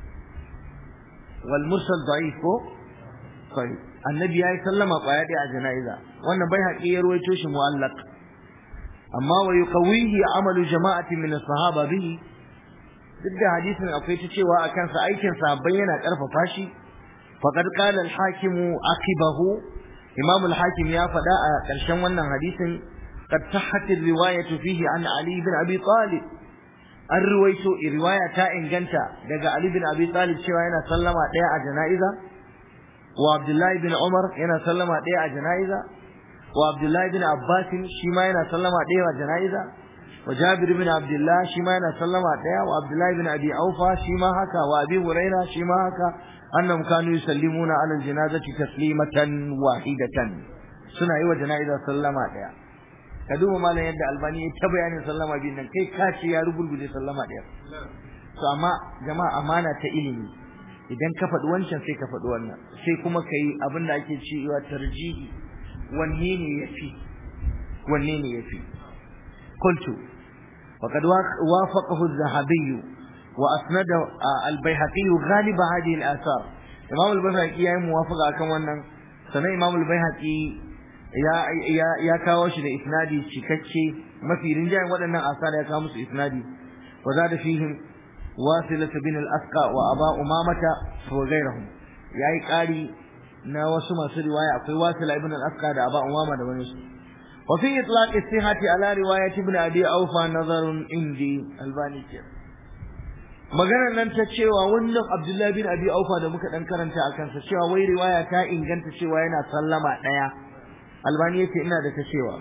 wal mursal da'if ko sai annabi yayi sallama kwaya ɗaya a jana'iza wannan bai haƙi ya ruwaito shi mu'allaq amma wa yuqawihi amalu jama'atin min as-sahaba bihi duk da hadisin akwai ta cewa a kansa aikin sahabbai yana karfafa shi faqad qala al-hakim aqibahu imam al-hakim ya faɗa a ƙarshen wannan hadisin qad sahhat ar-riwayatu fihi an ali ibn abi talib an ruwaito riwaya ta inganta daga ali ibn abi talib cewa yana sallama ɗaya a jana'iza wa abdullahi ibn umar yana sallama ɗaya a jana'iza وعبد الله بن عباس شيما ينا سلم عليه جنائزه وجابر بن عبد الله شيما ينا سلم عليه وعبد الله بن ابي اوفى شيما هكا وابي هريره شيما هكا انهم كانوا يسلمون على الجنازه تسليمه واحده suna yi wa jana'iza sallama daya ka duba malam yadda albani ya ta bayanin sallama biyu nan kai ka ce ya rugurguje sallama daya to amma jama'a amana ta ilimi idan ka faɗi wancan sai ka faɗi wannan sai kuma ka yi abin da ake cewa tarjihi wanne ne yafi wanne ne yafi qultu وقد وافقه الذهبي واسند البيهقي غالب هذه الاثار امام البيهقي yayi muwafaqa akan wannan sanan imam al-baihaqi ya ya ya kawo shi da isnadi cikakke mafi rinjayen waɗannan asar ya kawo musu isnadi wa zada fihim wasilat bin al-asqa wa aba umamata wa ghayrihim yayi ƙari na wasu masu riwaya akwai wasila ibn al-asqa da aba umama da wani su wa fi itlaq istihati ala riwayat ibn abi awfa nazarun indi albani ke maganar nan ta cewa wannan abdullahi bin abi awfa da muka dan karanta akan sa cewa wai riwaya ta inganta cewa yana sallama daya albani yace ina da ta cewa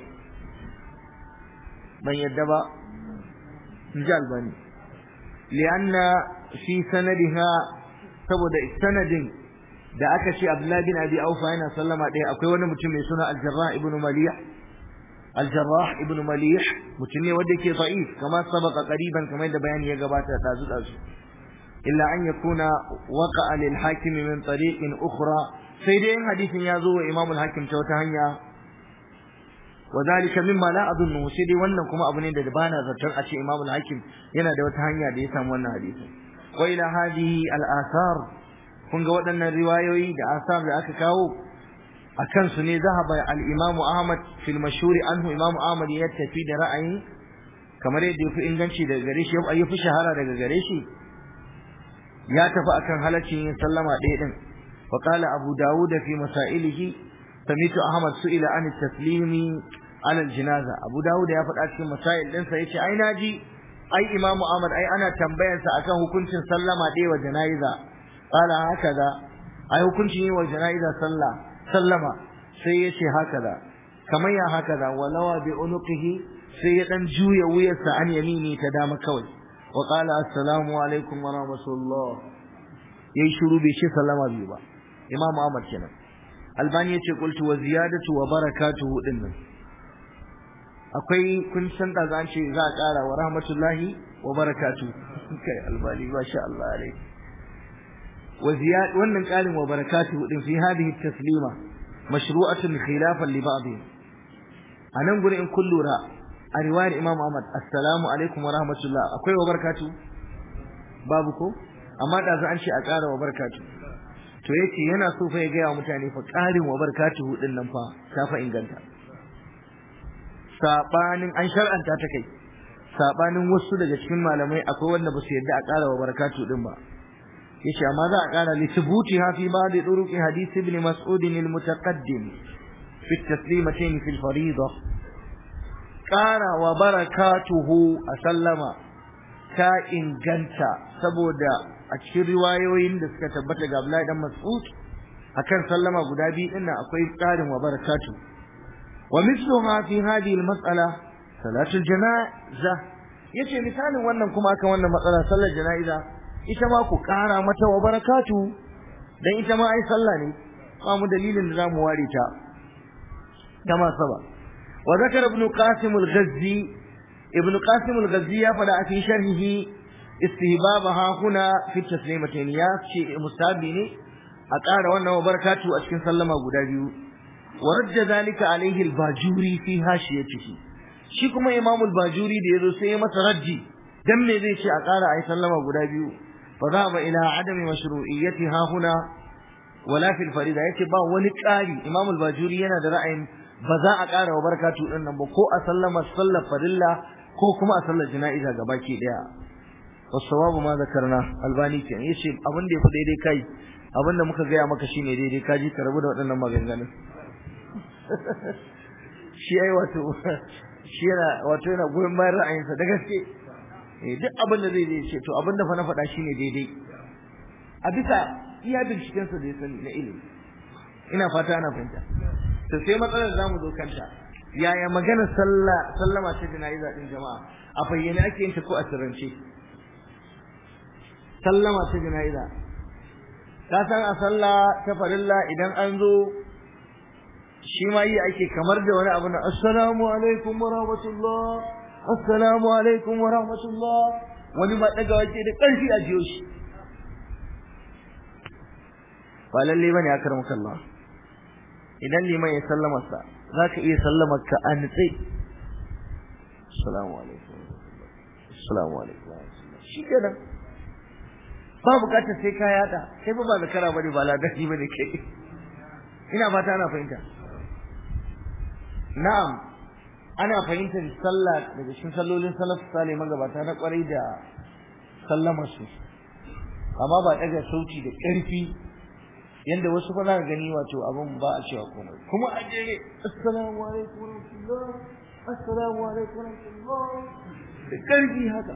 ban yadda ba in ji albani li'anna fi sanadiha saboda sanadin da aka ce Abdullahi bin Abi Aufa yana sallama ɗaya akwai wani mutum mai suna Al-Jarrah ibn Malih Al-Jarrah ibn Malih mutum ne wanda yake da'if kama sabaka qariban kamar da bayani ya gabata dazu dazu illa an yakuna waqa'a lil hakim min tariqin ukhra sai dai in hadisin ya zo wa Imam al-Hakim ta wata hanya وذلك مما لا اظنه sai dai wannan kuma abu ne da bana zaton a ce Imam al-Hakim yana da wata hanya da ya samu wannan hadisi wa ila hadhihi al-athar kun ga waɗannan riwayoyi da asar da aka kawo a kansu ne zahaba al-Imam Ahmad fil mashhur anhu Imam Ahmad ya tafi da ra'ayin kamar yadda yafi inganci daga gare shi ya fi shahara daga gare shi ya tafi akan halaccin yin sallama ɗaya din wa qala Abu Dawud fi masailihi samitu Ahmad su'ila an taslimi ala al-janaza Abu Dawud ya faɗa cikin masail ɗinsa yace ai naji ai Imam Ahmad ai ana tambayarsa akan hukuncin sallama ɗaya wa jana'iza qala hakaza ai hukuncin yi wa jana'iza sallah sallama sai yace hakaza kamar ya hakaza walawa bi unuqihi sai ya dan juya wuyarsa an yamini ta dama kawai wa qala assalamu alaikum wa rahmatullah yayi shiru bai ce sallama biyu ba Imam Ahmad kenan Albani yace qultu wa ziyadatu wa barakatuhu dinnan akwai kun san da zan ce za a ƙara wa rahmatullahi wa barakatuhu kai Albani masha Allah alaihi وزياد wannan kalin wa barakatuhu din fi hadhihi taslima mashru'atun khilafan li ba'd anan gure in kullura a riwayar Imam Ahmad assalamu alaikum wa rahmatullah akwai wa barakatuhu babu ko amma da za an ce a ƙara wa barakatuhu to yace yana so fa ya ga mutane fa ƙarin wa barakatuhu din nan fa ta fa inganta sabanin an shar'anta ta kai sabanin wasu daga cikin malamai akwai wanda ba su yarda a ƙara wa barakatuhu din ba yace amma za a kara li thubutiha fi ba'd turuq hadith ibn mas'ud al-mutaqaddim fi at-taslimatayn fi al-fariida ƙara wa barakatuhu a sallama ta inganta saboda a cikin riwayoyin da suka tabbata ga Abdullahi dan Mas'ud akan sallama guda biyu din nan akwai ƙarin wa barakatuhu wa mithluha fi hadhihi al-mas'ala salatul janaza yace misalin wannan kuma akan wannan matsala sallar jana'iza ita ma ku ƙara mata wa barakatuhu dan ita ma ai sallah ne ba mu dalilin da zamu ware ta kama saba wa zakara ibn qasim al-ghazzi ibn qasim al-ghazzi ya fada a cikin sharhihi istihbabaha huna fi taslimatayn ya ce mustabi ne a ƙara wannan wa barakatu a cikin sallama guda biyu wa rajja zalika alaihi al-bajuri fi hashiyatihi shi kuma imam al-bajuri da yazo sai ya masa raddi dan me zai ce a ƙara ai sallama guda biyu فذهب إلى عدم مشروعيتها هنا ولا في الفريضة yace ba wani ƙari Imam al-Bajuri yana da ra'ayin ba za a ƙara wa barakatu din nan ba ko a sallama sallar farilla ko kuma a sallar jana'iza gabaki daya wasawabu ma zakarna albani ke yace abin da yafi daidai kai abin da muka gaya maka shine daidai kaji ka rabu da waɗannan maganganun shi ai wato shi yana wato yana goyon bayan ra'ayinsa da gaske duk abin da zai zai ce to abin da fa na faɗa shine daidai a bisa iya binciken sa da ya sani na ilimi ina fata ana fahimta to sai matsalar zamu zo kanta yaya magana sallah sallama ta jana'iza din jama'a a bayyane ake yin ta ko a sirrance sallama ta jana'iza ka san a sallah ta farilla idan an zo shi ma yi ake kamar da wani abu na assalamu alaikum wa rahmatullah assalamu alaikum wa rahmatullah wani ma daga wace da ƙarfi a jiyo shi ba lalle bane akar maka Allah idan liman ya sallama sa zaka iya sallama ka an tsaye assalamu alaikum assalamu alaikum shi kenan ba bukatar sai ka yada sai ba ba zakara bane ba ladabi bane kai ina fata ana fahimta na'am ana fahimtar sallah daga cikin sallolin salaf salih magabata na kwarai da sallama su amma ba daga sauti da ƙarfi yanda wasu fa za gani wato abin ba a cewa komai kuma a jere assalamu alaikum wa rahmatullah assalamu alaikum wa rahmatullah da ƙarfi haka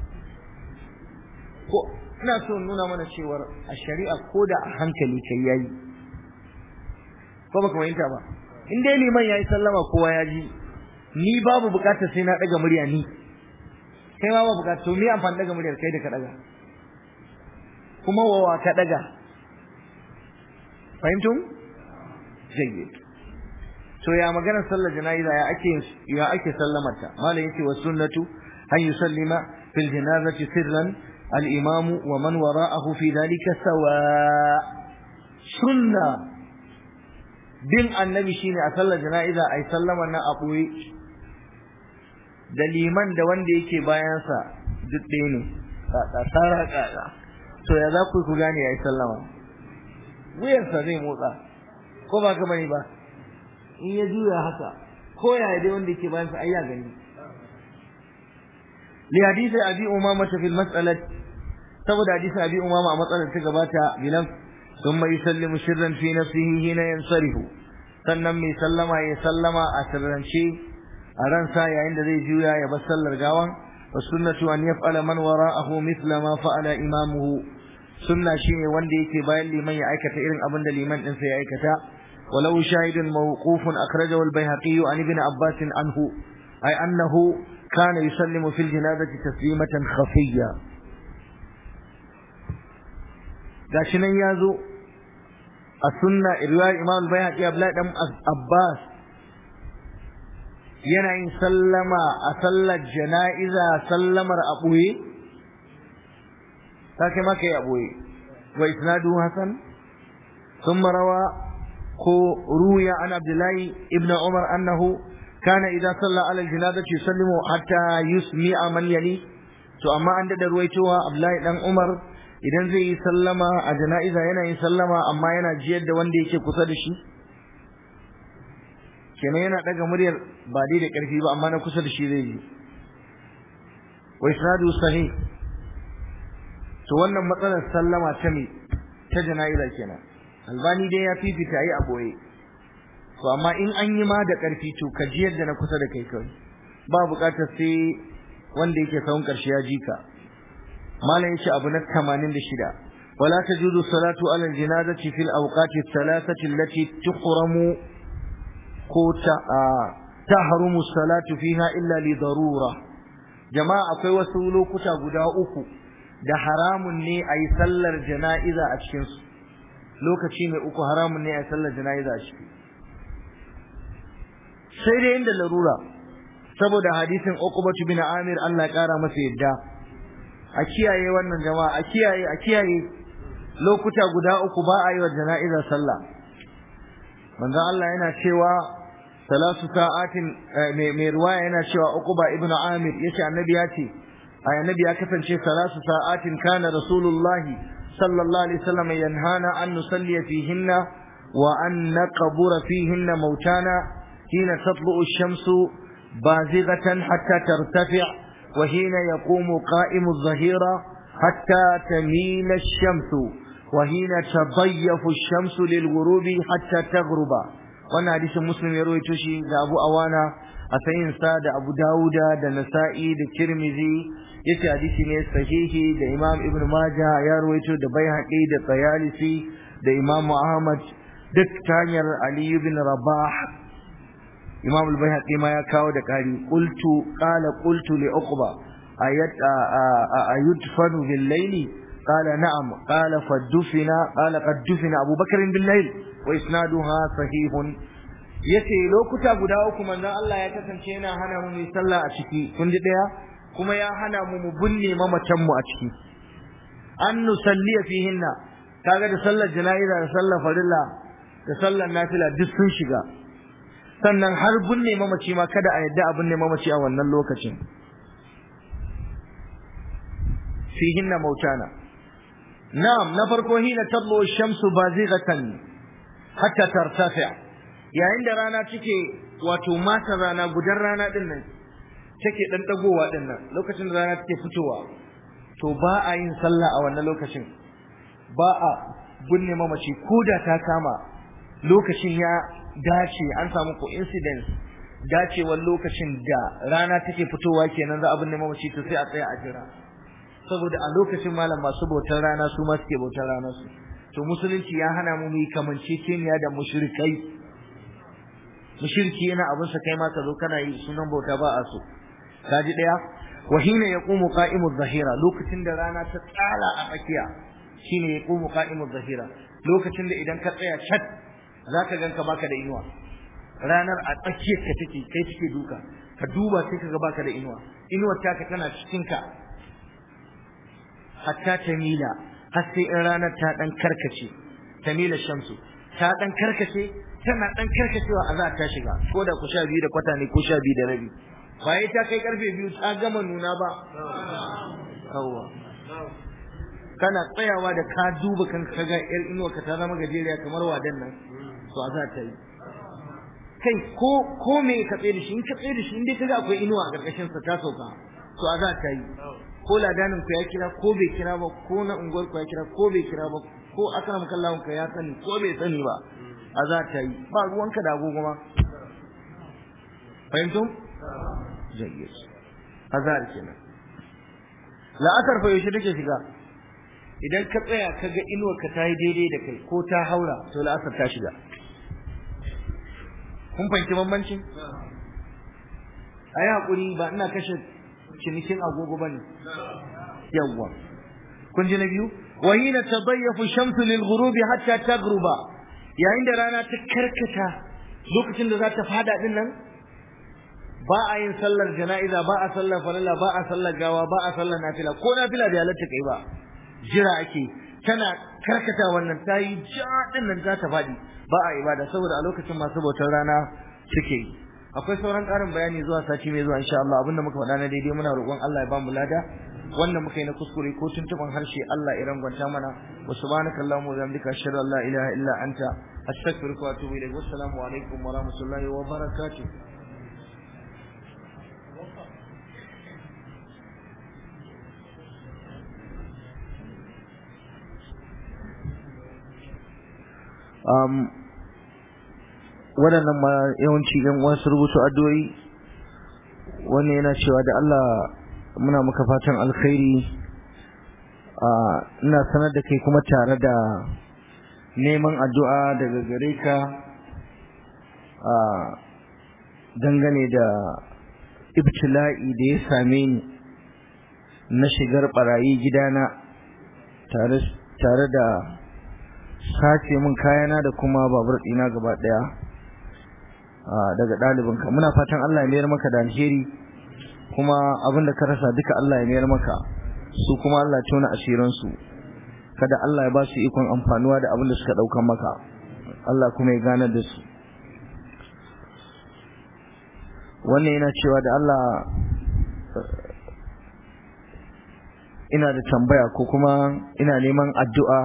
ko ina so nuna mana cewar a shari'a ko da a hankali kai yayi ko baka fahimta ba in dai liman yayi sallama kowa ya ji ni babu bukatar sai na daga murya ni kai ma ba bukatar to me amfani daga muryar kai da ka daga kuma wawa ka daga fahimtum jayyid to ya magana sallar jana'iza ya ake ya ake sallamarta malam yace wa sunnatu an yusallima fil janazati sirran al imam wa man wara'ahu fi dhalika sawa sunna bin annabi shine a sallar jana'iza ai sallama na a boye da liman da wanda yake bayansa duk ɗaya ne tsara ƙaƙa to ya za ku ku gane ya yi sallama wuyarsa zai motsa ko ba ka bane ba in ya juya haka ko ya dai wanda yake bayansa ai ya gani li hadisi abi umama ta fil mas'alat saboda hadisi abi umama a matsalar ta gabata bilan ثم يسلم سرا في نفسه حين ينصرف sannan mai sallama ya sallama a sirrance a ransa yayin da zai juya ya bar sallar gawan wa sunnatu an yaf'ala man wara'ahu mithla ma fa'ala imamuhu sunna shine wanda yake bayan liman ya aikata irin abin da liman din ya aikata walau shahidun mawqufun akhrajahu al-baihaqi an ibn abbas anhu ay annahu kana yusallimu fil janazati taslimatan khafiyya gashi nan yazo a sunna riwayar imam al-baihaqi abdullahi dan abbas yana yin sallama a sallar jana'iza sallamar a ɓoye ta kai maka yi a ɓoye wa isnadu hasan sun marawa ko ruya an abdullahi ibn umar annahu kana idan salla ala janazati yusallimu hatta yusmi'a man yali to amma an dada ruwaitowa abdullahi dan umar idan zai yi sallama a jana'iza yana yin sallama amma yana jiyar da wanda yake kusa da shi kenan yana daga muryar ba dai da karfi ba amma na kusa da shi zai yi wa isnadu sahih to wannan matsalar sallama ta me ta jana'iza kenan albani dai ya fifita yi a boye to amma in an yi ma da karfi to ka ji yadda na kusa da kai kawai ba bukatar sai wanda yake sahun karshe ya jika malam yace abu na 86 ولا تجوز الصلاة على الجنازة في الأوقات الثلاثة التي تحرم تحرم الصلاة فيها إلا لضرورة جماعة akwai wasu lokuta guda uku da haramun ne a yi sallar jana'iza a cikinsu lokaci mai uku haramun ne a yi sallar jana'iza a ciki sai dai inda larura saboda hadisin uqbatu bin amir Allah ya kara masa yadda a kiyaye wannan jama'a a kiyaye a kiyaye lokuta guda uku ba a yi wa jana'iza sallah manzon Allah yana cewa salatu sa'atin mai ruwaya yana cewa uquba ibnu amir yace annabi ya ce annabi ya kasance salatu sa'atin kana rasulullah sallallahu alaihi wasallam yanhana an nusalli fihinna wa an naqbura fihinna mautana hina tatlu'u ash-shamsu bazighatan hatta tartafi' wa hina yaqumu qa'imu adh-dhahira hatta tamila ash-shamsu وحين تضيف الشمس للغروب حتى تغرب wannan hadisin muslim ya rawaito shi da Abu Awana a sayin sa da Abu Dawuda da Nasa'i da Tirmidhi yace hadisi ne sahihi da Imam Ibn Majah ya rawaito da Baihaqi da Tayalisi da Imam Ahmad duk ta hanyar Ali ibn Rabah Imam al-Baihaqi ma ya kawo da kari qultu qala qultu li Uqba ayat ayudfanu bil layli قال نعم قال فدفن قال قد دفن أبو بكر بالليل وإسنادها صحيح yace lokuta guda uku manzon Allah ya kasance yana hana mu mu sallah a ciki kun ji daya kuma ya hana mu mu binne mamatan mu a ciki an nusalli fihinna kaga da sallar jana'iza da sallar farilla da sallar nafila duk sun shiga sannan har binne mamaci ma kada a yadda a binne mamaci a wannan lokacin fihinna mautana نعم نفرق هنا تطلع الشمس بازغة حتى ترتفع yayin da rana take wato mata rana gudan rana din nan take dan dagowa din nan lokacin da rana take fitowa to ba a yin sallah a wannan lokacin ba a gunne mamaci ko da ta kama lokacin ya dace an samu coincidence dacewar lokacin da rana take fitowa kenan za a binne mamaci to sai a tsaya a jira saboda a lokacin malam masu bautar rana su ma suke bautar rana su to musulunci ya hana mu mu kamanceceniya da mushrikai mushriki yana abin sa kai ma ka zo kana yi sunan bauta ba a so kaji daya wa hina yaqumu qa'imu zahira lokacin da rana ta tsala a tsakiya shine yaqumu qa'imu zahira lokacin da idan ka tsaya chat zaka ganka baka da inuwa ranar a tsakiyar ka take kai take duka ka duba sai ka ga baka da inuwa inuwar taka tana cikin ka hatta tamila har sai in ranar ta dan karkace tamila shamsu ta dan karkace tana dan karkacewa a za ta shiga ko da ku sha biyu da kwata ne ko sha biyu da rabi ba yi ta kai karfe biyu ta gama nuna ba yawwa kana tsayawa da ka duba kan ka ga yar inuwa ka ta zama gajeriya kamar wadan nan to a za ta yi kai ko ko me ka tsaye da shi in ka tsaye da shi in dai kaga akwai inuwa a karkashin sa ta sauka to a za ta yi ko ladanin ku ya kira ko bai kira ba ko na unguwar ku ya kira ko bai kira ba ko akram kallahu ka ya sani ko bai sani ba a za ta yi ba ruwanka da agogo ma fahimtum jayyid azar kenan la'asar fa yaushe take shiga idan ka tsaya ka ga inuwar ka ta yi daidai da kai ko ta haura to la'asar ta shiga kun fahimci bambancin a yi haƙuri ba ina kashe cinikin agogo ba ne yawwa kun ji na biyu wa hina tadayyafu shamsu lil ghurubi hatta taghruba yayin da rana ta karkata lokacin da za ta fada din nan ba a yin sallar jana'iza ba a sallar falala ba a sallar gawa ba a sallar nafila ko nafila bai halatta kai ba jira ake tana karkata wannan ta yi jaɗin nan za ta faɗi ba a ibada saboda a lokacin masu bautar rana suke yi akwai sauran ƙarin bayani zuwa sati mai zuwa insha Allah abinda muka faɗa na daidai muna roƙon Allah ya ba mu lada wanda muka yi na kuskure ko tuntuban harshe Allah ya rangwanta mana wa subhanaka allahumma wa bihamdika ashhadu an la ilaha illa anta astaghfiruka wa atubu ilayk wassalamu alaikum wa rahmatullahi wa barakatuh um, waɗannan ma yawanci yan wasu rubutu addu'o'i wannan yana cewa da Allah muna maka fatan alkhairi ina sanar da kai kuma tare da neman addu'a daga gare ka dangane da ibtila'i da ya same ni na shigar barayi gidana tare da sace min kayana da kuma babur ɗina gaba ɗaya daga ɗalibinka muna fatan Allah ya mayar maka da alheri kuma abin da ka rasa duka Allah ya mayar maka su kuma Allah tona asiransu kada Allah ya ba su ikon amfanuwa da abin da suka ɗaukan maka Allah kuma ya gane da su wannan yana cewa da Allah ina da tambaya ko kuma ina neman addu'a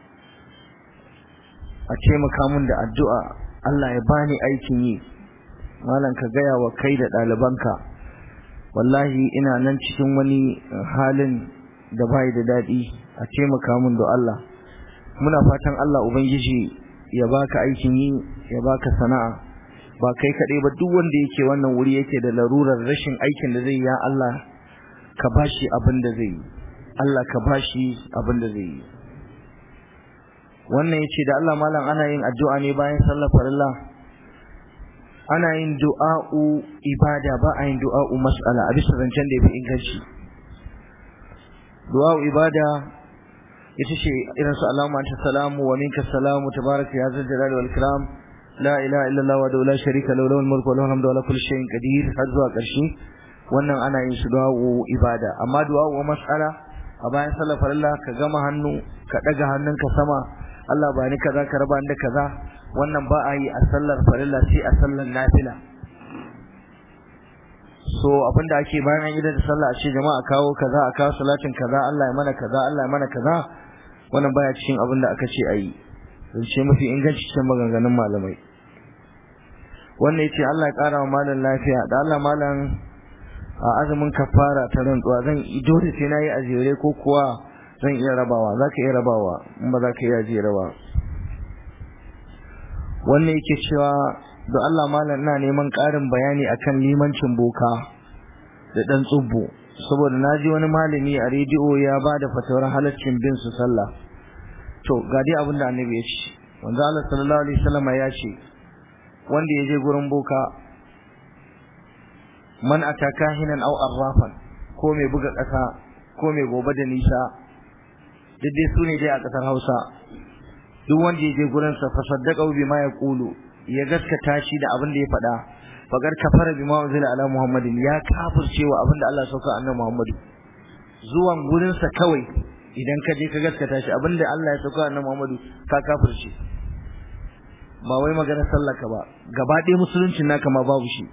a taimaka min da addu'a Allah ya bani aikin yi malam ka gaya wa kai da ɗalibanka wallahi ina nan cikin wani halin da bai da daɗi a taimaka min da Allah muna fatan Allah ubangiji ya baka aikin yi ya baka sana'a ba kai kaɗai ba duk wanda yake wannan wuri yake da larurar rashin aikin da zai ya Allah ka bashi abin da zai yi Allah ka bashi abin da zai yi wannan yace da Allah malam ana yin addu'a ne bayan sallar farilla ana yin du'a'u ibada ba a yin du'a'u mas'ala a bisa zancen da yafi inganci du'a'u ibada ita ce irin su Allahumma anta salamu wa minka salamu tabaraka ya zal jalali wal ikram la ilaha illallah wa la sharika lahu lahul mulku wa lahul hamdu wa la kulli shay'in qadir har zuwa ƙarshe wannan ana yin su du'a'u ibada amma du'a'u mas'ala a bayan sallar farilla ka gama hannu ka daga hannunka sama Allah ba ni kaza ka raba da kaza wannan ba a yi a sallar farilla sai a sallar nafila so abinda ake bayan an yi da sallah a ce jama'a kawo kaza a kawo salatin kaza Allah ya mana kaza Allah ya mana kaza wannan baya cikin abin da aka ce a yi zance mafi inganci cikin maganganun malamai wannan yace Allah ya kara wa malam lafiya da Allah malam a azumin kafara ta rantsuwa zan dole sai nayi ajere ko kuwa zan iya rabawa zaka iya rabawa in ba zaka iya ajere ba wannan yake cewa da Allah malam ina neman ƙarin bayani akan limancin boka da dan tsubbo saboda naji wani malami a rediyo ya bada fatawar halaccin bin su sallah to ga dai abin da annabi ya ce wanda Allah sallallahu alaihi wasallam ya ce wanda ya je gurin boka man ataka hinan aw arrafan ko mai buga ƙasa ko mai gobe da nisa duk dai sune dai a ƙasar Hausa duk wanda ya je gurin sa fasaddaqa bima yaqulu ya gaskata shi da abin da ya faɗa fagar kafara bima unzila ala muhammadin ya kafircewa abin da Allah sauka annabi muhammadu zuwan gurin sa kawai idan ka je ka gaskata shi abin da Allah ya sauka annabi muhammadu ka kafirce ba wai magana sallaka ba gaba ɗaya musuluncin naka ma babu shi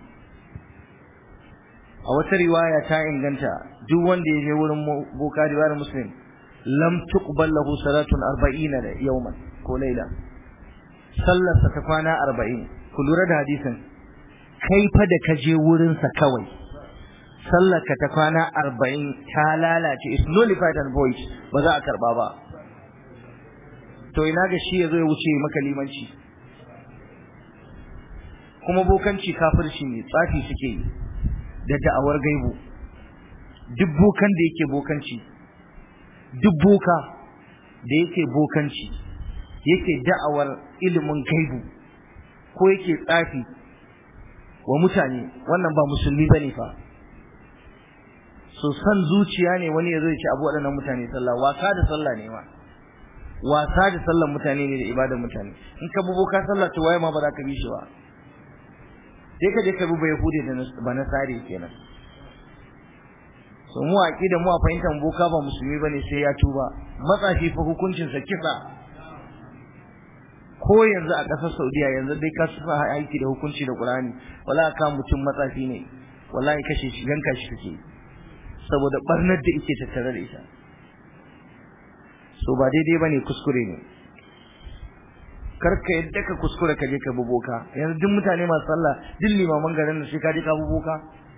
a wata riwaya ta inganta duk wanda ya je wurin boka riwayar muslim lam tuqbal lahu salatun 40 yawman ko laila sallar sa ta kwana 40 ku lura da hadisin kai fa da ka je wurin sa kawai sallar ka ta kwana 40 ta lalace is nullified and void ba za a karba ba to ina ga shi yazo ya wuce maka limanci kuma bokanci kafirci ne tsafi suke yi da da'awar gaibu duk bokan da yake bokanci duk boka da yake bokanci yake da'awar ilimin gaibu ko yake tsafi wa mutane wannan ba musulmi bane fa so san zuciya ne wani yazo ya ce abu waɗannan mutane sallah wasa da sallah ne ma wasa da sallar mutane ne da ibadar mutane in ka bi boka sallah to waye ma ba za ka bi shi ba sai ka je ka bi yahudi da ba nasari kenan so mu aqida mu a fahimtar boka ba musulmi bane sai ya tuba matsafi fa hukuncin sa kisa ko yanzu a ƙasar Saudiya yanzu dai ka sa aiki da hukunci da Qur'ani wala ka mutum matsafi ne wallahi kashe shi yanka shi kake saboda barnar da yake tattare da ita so ba daidai bane kuskure ne karka yadda ka kuskure ka je ka bi boka yanzu duk mutane masu sallah duk limaman garin da sai ka je ka bi boka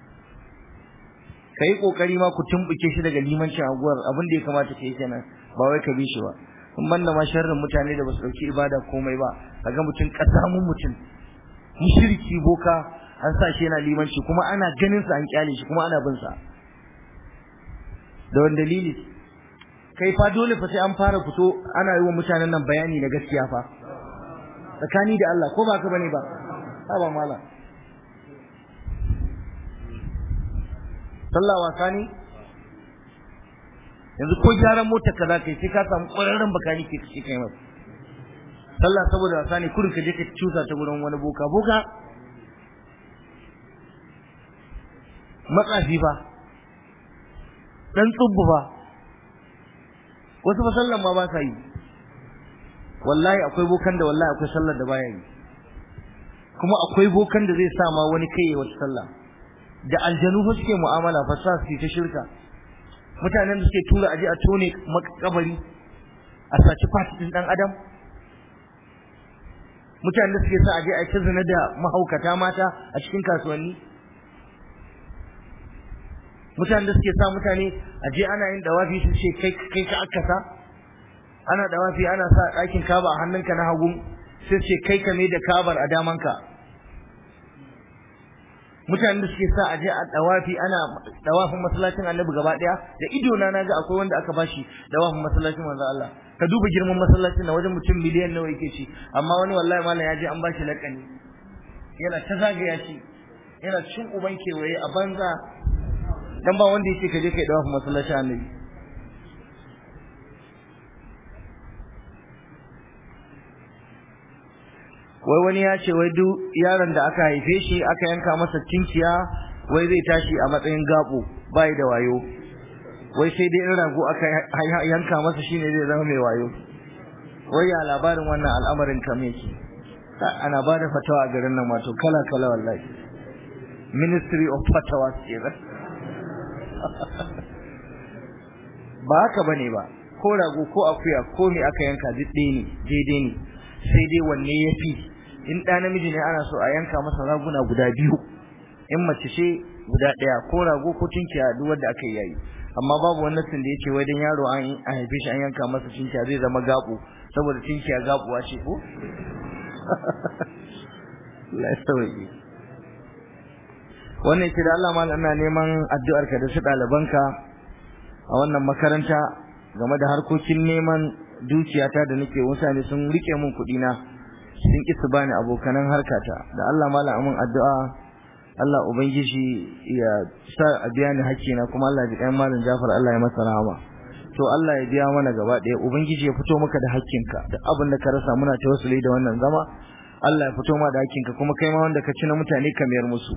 kai kokari ma ku tumbuke shi daga limancin aguwar abin da ya kamata ka yi kenan ba wai ka bi shi ba in banda ma sharrin mutane da basu dauki ibada komai ba kaga mutum kasamun mutum mushriki boka an sa shi yana limanci kuma ana ganin sa an kyale shi kuma ana bin sa da wani dalili kai fa dole fa sai an fara fito ana yi wa mutanen nan bayani na gaskiya fa tsakani da Allah ko ba ka bane ba ha ba mala sallah wasa ne yanzu ko gyaran motar ka za ka yi sai ka samu ƙwararren bakani ke kashe kai masa sallah saboda wasa ne kurin ka je ka cusa ta gurin wani boka boka matsafi fa dan tsubbu fa wasu fa sallan ma ba sa yi wallahi akwai bokan da wallahi akwai sallar da baya yi kuma akwai bokan da zai sa ma wani kai wata sallah da aljanu fa suke mu'amala fa sa su ta shirka mutanen da suke tura aje a tone makabari a saci fatitin dan adam mutanen da suke sa aje a ta zina da mahaukata mata a cikin kasuwanni mutanen da suke sa mutane aje ana yin dawafi su ce kai kai ka akasa ana dawafi ana sa ɗakin kaba a hannunka na hagu sai ce kai ka mai da kabar a damanka mutanen da suke sa aje a dawafi ana dawafin masallacin annabi gaba daya da ido na naga akwai wanda aka bashi dawafin masallacin manzo Allah ka duba girman masallacin na wajen mutum miliyan nawa yake ci amma wani wallahi mallam ya je an bashi lakani yana ta zagaya shi yana cin uban kewaye a banza dan ba wanda yake kaje kai dawafin masallacin annabi wai wani ya ce wai duk yaron da aka haife shi aka yanka masa tinkiya wai zai tashi a matsayin gabo bai da wayo wai sai dai in rago aka yanka masa shine zai zama mai wayo wai ya labarin wannan al'amarin kam yake ana ba da fatawa a garin nan wato kala kala wallahi ministry of fatawa ce ba ba haka bane ba ko rago ko akuya ko me aka yanka duk ɗaya ne daidai ne sai dai wanne ya fi in ɗa namiji ne ana so a yanka masa raguna guda biyu in mace ce guda ɗaya ko rago ko tunkiya duk wanda aka yi yayi amma babu wannan sun da yake wai dan yaro an haife shi an yanka masa tunkiya zai zama gabo saboda tunkiya gabuwa ce ko Allah sauki wannan ce da Allah malam ina neman addu'ar ka da su ɗalibanka a wannan makaranta game da harkokin neman dukiyata da nake mutane sun rike min kuɗi na sun ki su bani abokanan harkata da Allah malam amin addu'a Allah ubangiji ya sa a biya ni hakkina kuma Allah ya kai malam Jafar Allah ya masa rahama to Allah ya biya mana gaba ɗaya ubangiji ya fito maka da hakkinka da abin da ka rasa muna tawassuli da wannan zama Allah ya fito ma da hakkinka kuma kai ma wanda ka ci na mutane ka mayar musu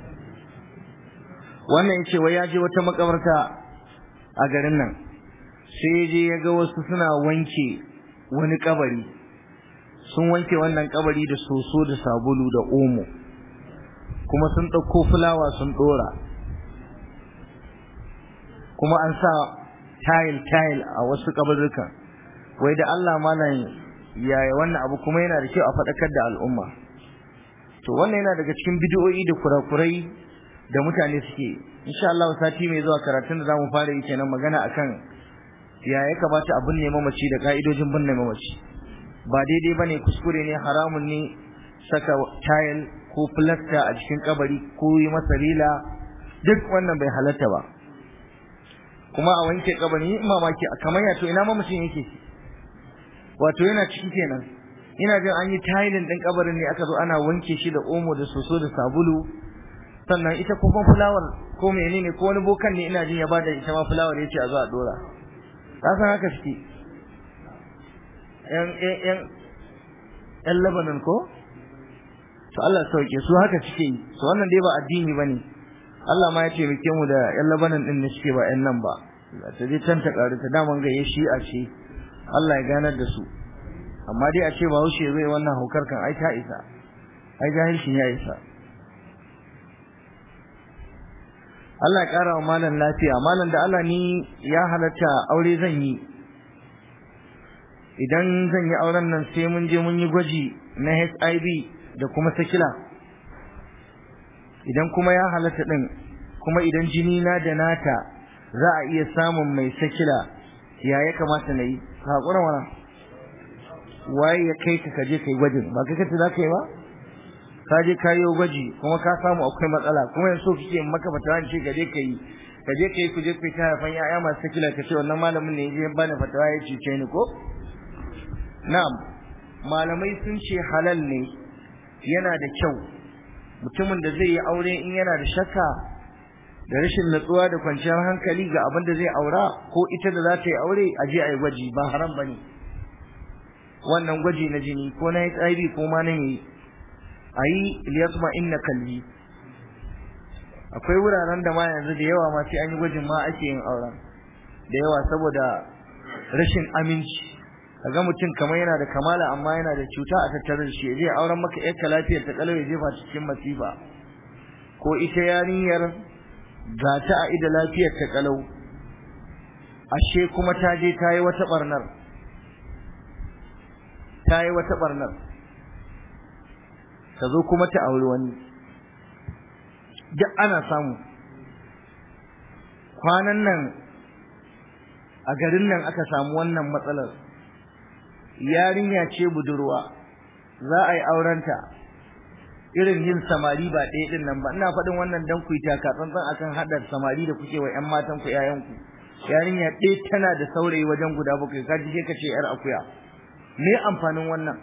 wannan yace wai ya je wata makabarta a garin nan sai je ya ga wasu suna wanke wani kabari sun wanke wannan kabari da soso da sabulu da omo kuma sun ɗauko fulawa sun ɗora kuma an sa tayil tayil a wasu kabarurkan wai da Allah malam yaya wannan abu kuma yana da kyau a faɗakar da al'umma to wannan yana daga cikin bidiyoyi da kurakurai da mutane suke insha Allah sati mai zuwa karatun da zamu fara yi kenan magana akan ya ya kamata a binne mamaci da ka'idojin binne mamaci ba daidai bane kuskure ne haramun ne saka tile ko plaster a cikin kabari ko yi masa rila duk wannan bai halatta ba kuma a wanke kabari mamaki kamar ya to ina mamacin yake wato yana ciki kenan ina jin an yi tiling din kabarin ne aka zo ana wanke shi da omo da soso da sabulu sannan ita kuma fulawar ko menene ko wani bokan ne ina jin ya bada ita ma fulawar yace a zo a dora ka san haka suke yan yan yan Lebanon ko to Allah sauke su haka suke yi to wannan dai ba addini bane Allah ma ya taimake mu da yan Lebanon din ne suke ba yan nan ba ta je can ta karu ta daman ga ya shi'a ce Allah ya ganar da su amma dai a ce ba haushe zai wannan haukar kan ai ta isa ai jahilcin ya isa Allah ya ƙara wa malam lafiya malam da Allah ni ya halatta aure zan yi idan zan yi auren nan sai mun je mun yi gwaji na HIV da kuma sakila idan kuma ya halatta din kuma idan jini na da nata za a iya samun mai sakila ya ya kamata na yi haƙura mana waye ya kai ka kaje kai gwajin ba kai kace za ka yi ba ka je ka yi gwaji kuma ka samu akwai matsala kuma yanzu kike maka fatawa ce ka je ka yi ka je ka yi ku je ku ta haifan ya'ya masu sakila ka ce wannan malamin ne ya bani fatawa ya cuce ni ko na'am malamai sun ce halal ne yana da kyau mutumin da zai yi aure in yana da shakka da rashin natsuwa da kwanciyar hankali ga abin da zai aura ko ita da za ta yi aure a je a yi gwaji ba haram ba ne wannan gwaji na jini ko na HIV ko ma na yi a yi liyasma inna kalbi akwai wuraren da ma yanzu da yawa ma sai an yi gwajin ma ake yin auren da yawa saboda rashin aminci kaga mutum kamar yana da kamala amma yana da cuta a tattare da shi zai auren maka yarka lafiyar ta kalau ya jefa cikin masifa ko ita yarinyar ga ta a ida lafiyar ta kalau ashe kuma ta je ta yi wata barnar ta yi wata barnar ta zo kuma ta auri wani duk ana samu kwanan nan a garin nan aka samu wannan matsalar yarinya ce budurwa za a yi aurenta irin yin samari ba ɗaya ɗin nan ba ina faɗin wannan dan ku ta tsantsan akan haɗa samari da kuke wa ƴan matan ku ƴaƴan ku yarinya ɗaya tana da saurayi wajen guda bakwai ka ji ka ce ƴar akuya me amfanin wannan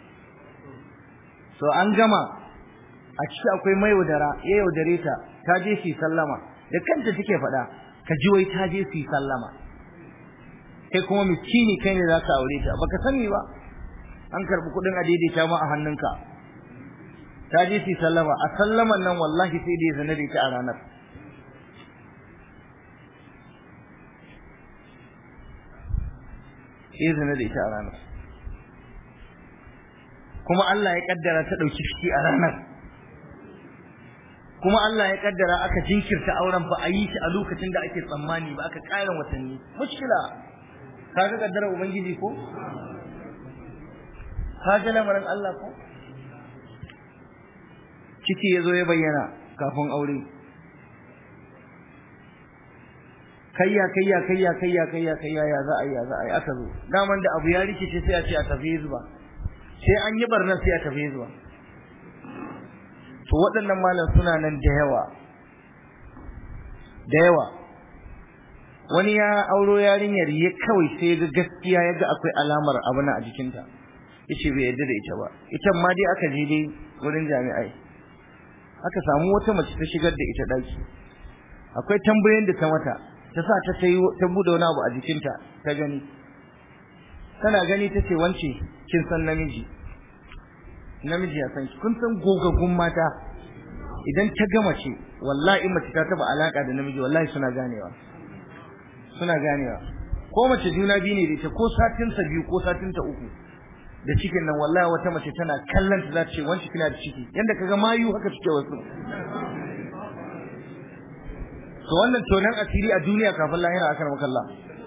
so an gama a ciki akwai mai yaudara ya yaudare ta ta je su sallama da kanta take faɗa ka ji wai ta je su sallama kai kuma miskini kai ne za ka aure ta baka sani ba an karɓi kuɗin a daidaita ma a hannunka ta je su sallama a sallaman nan wallahi sai da ya zana da ita a ranar sai zana da ita a ranar kuma Allah ya kaddara ta ɗauki ciki a ranar kuma Allah ya kaddara aka jinkirta auren ba a yi shi a lokacin da ake tsammani ba aka ƙara watanni mushkila ka ga kaddara ubangiji ko ka ga lamarin Allah ko ciki yazo ya bayyana kafin aure kayya kayya kayya kayya kayya kayya ya za a yi ya za a yi aka zo daman da abu ya rikice sai a ce a tafi zuba sai an yi barna sai a tafi zuba to waɗannan malam suna nan da yawa da yawa wani ya auro yarinyar ya kawai sai ga gaskiya ya ga akwai alamar abu na a jikinta yace bai yarda da ita ba ita ma dai aka je dai wurin jami'ai aka samu wata mace ta shigar da ita daki akwai tambayoyin da ta mata ta sa ta sai ta bude wani abu a jikinta ta gani tana gani tace wance kin san namiji namiji ya san kun san gogaggun mata idan ta gama ce wallahi mace ta taba alaka da namiji wallahi suna ganewa suna ganewa ko mace juna biyu ne da ita ko satin sa biyu ko satin ta uku da cikin nan wallahi wata mace tana kallon ta za ta ce wanci kina da ciki yanda kaga mayu haka suke wasu to wannan tonan asiri a duniya kafin lahira akan makalla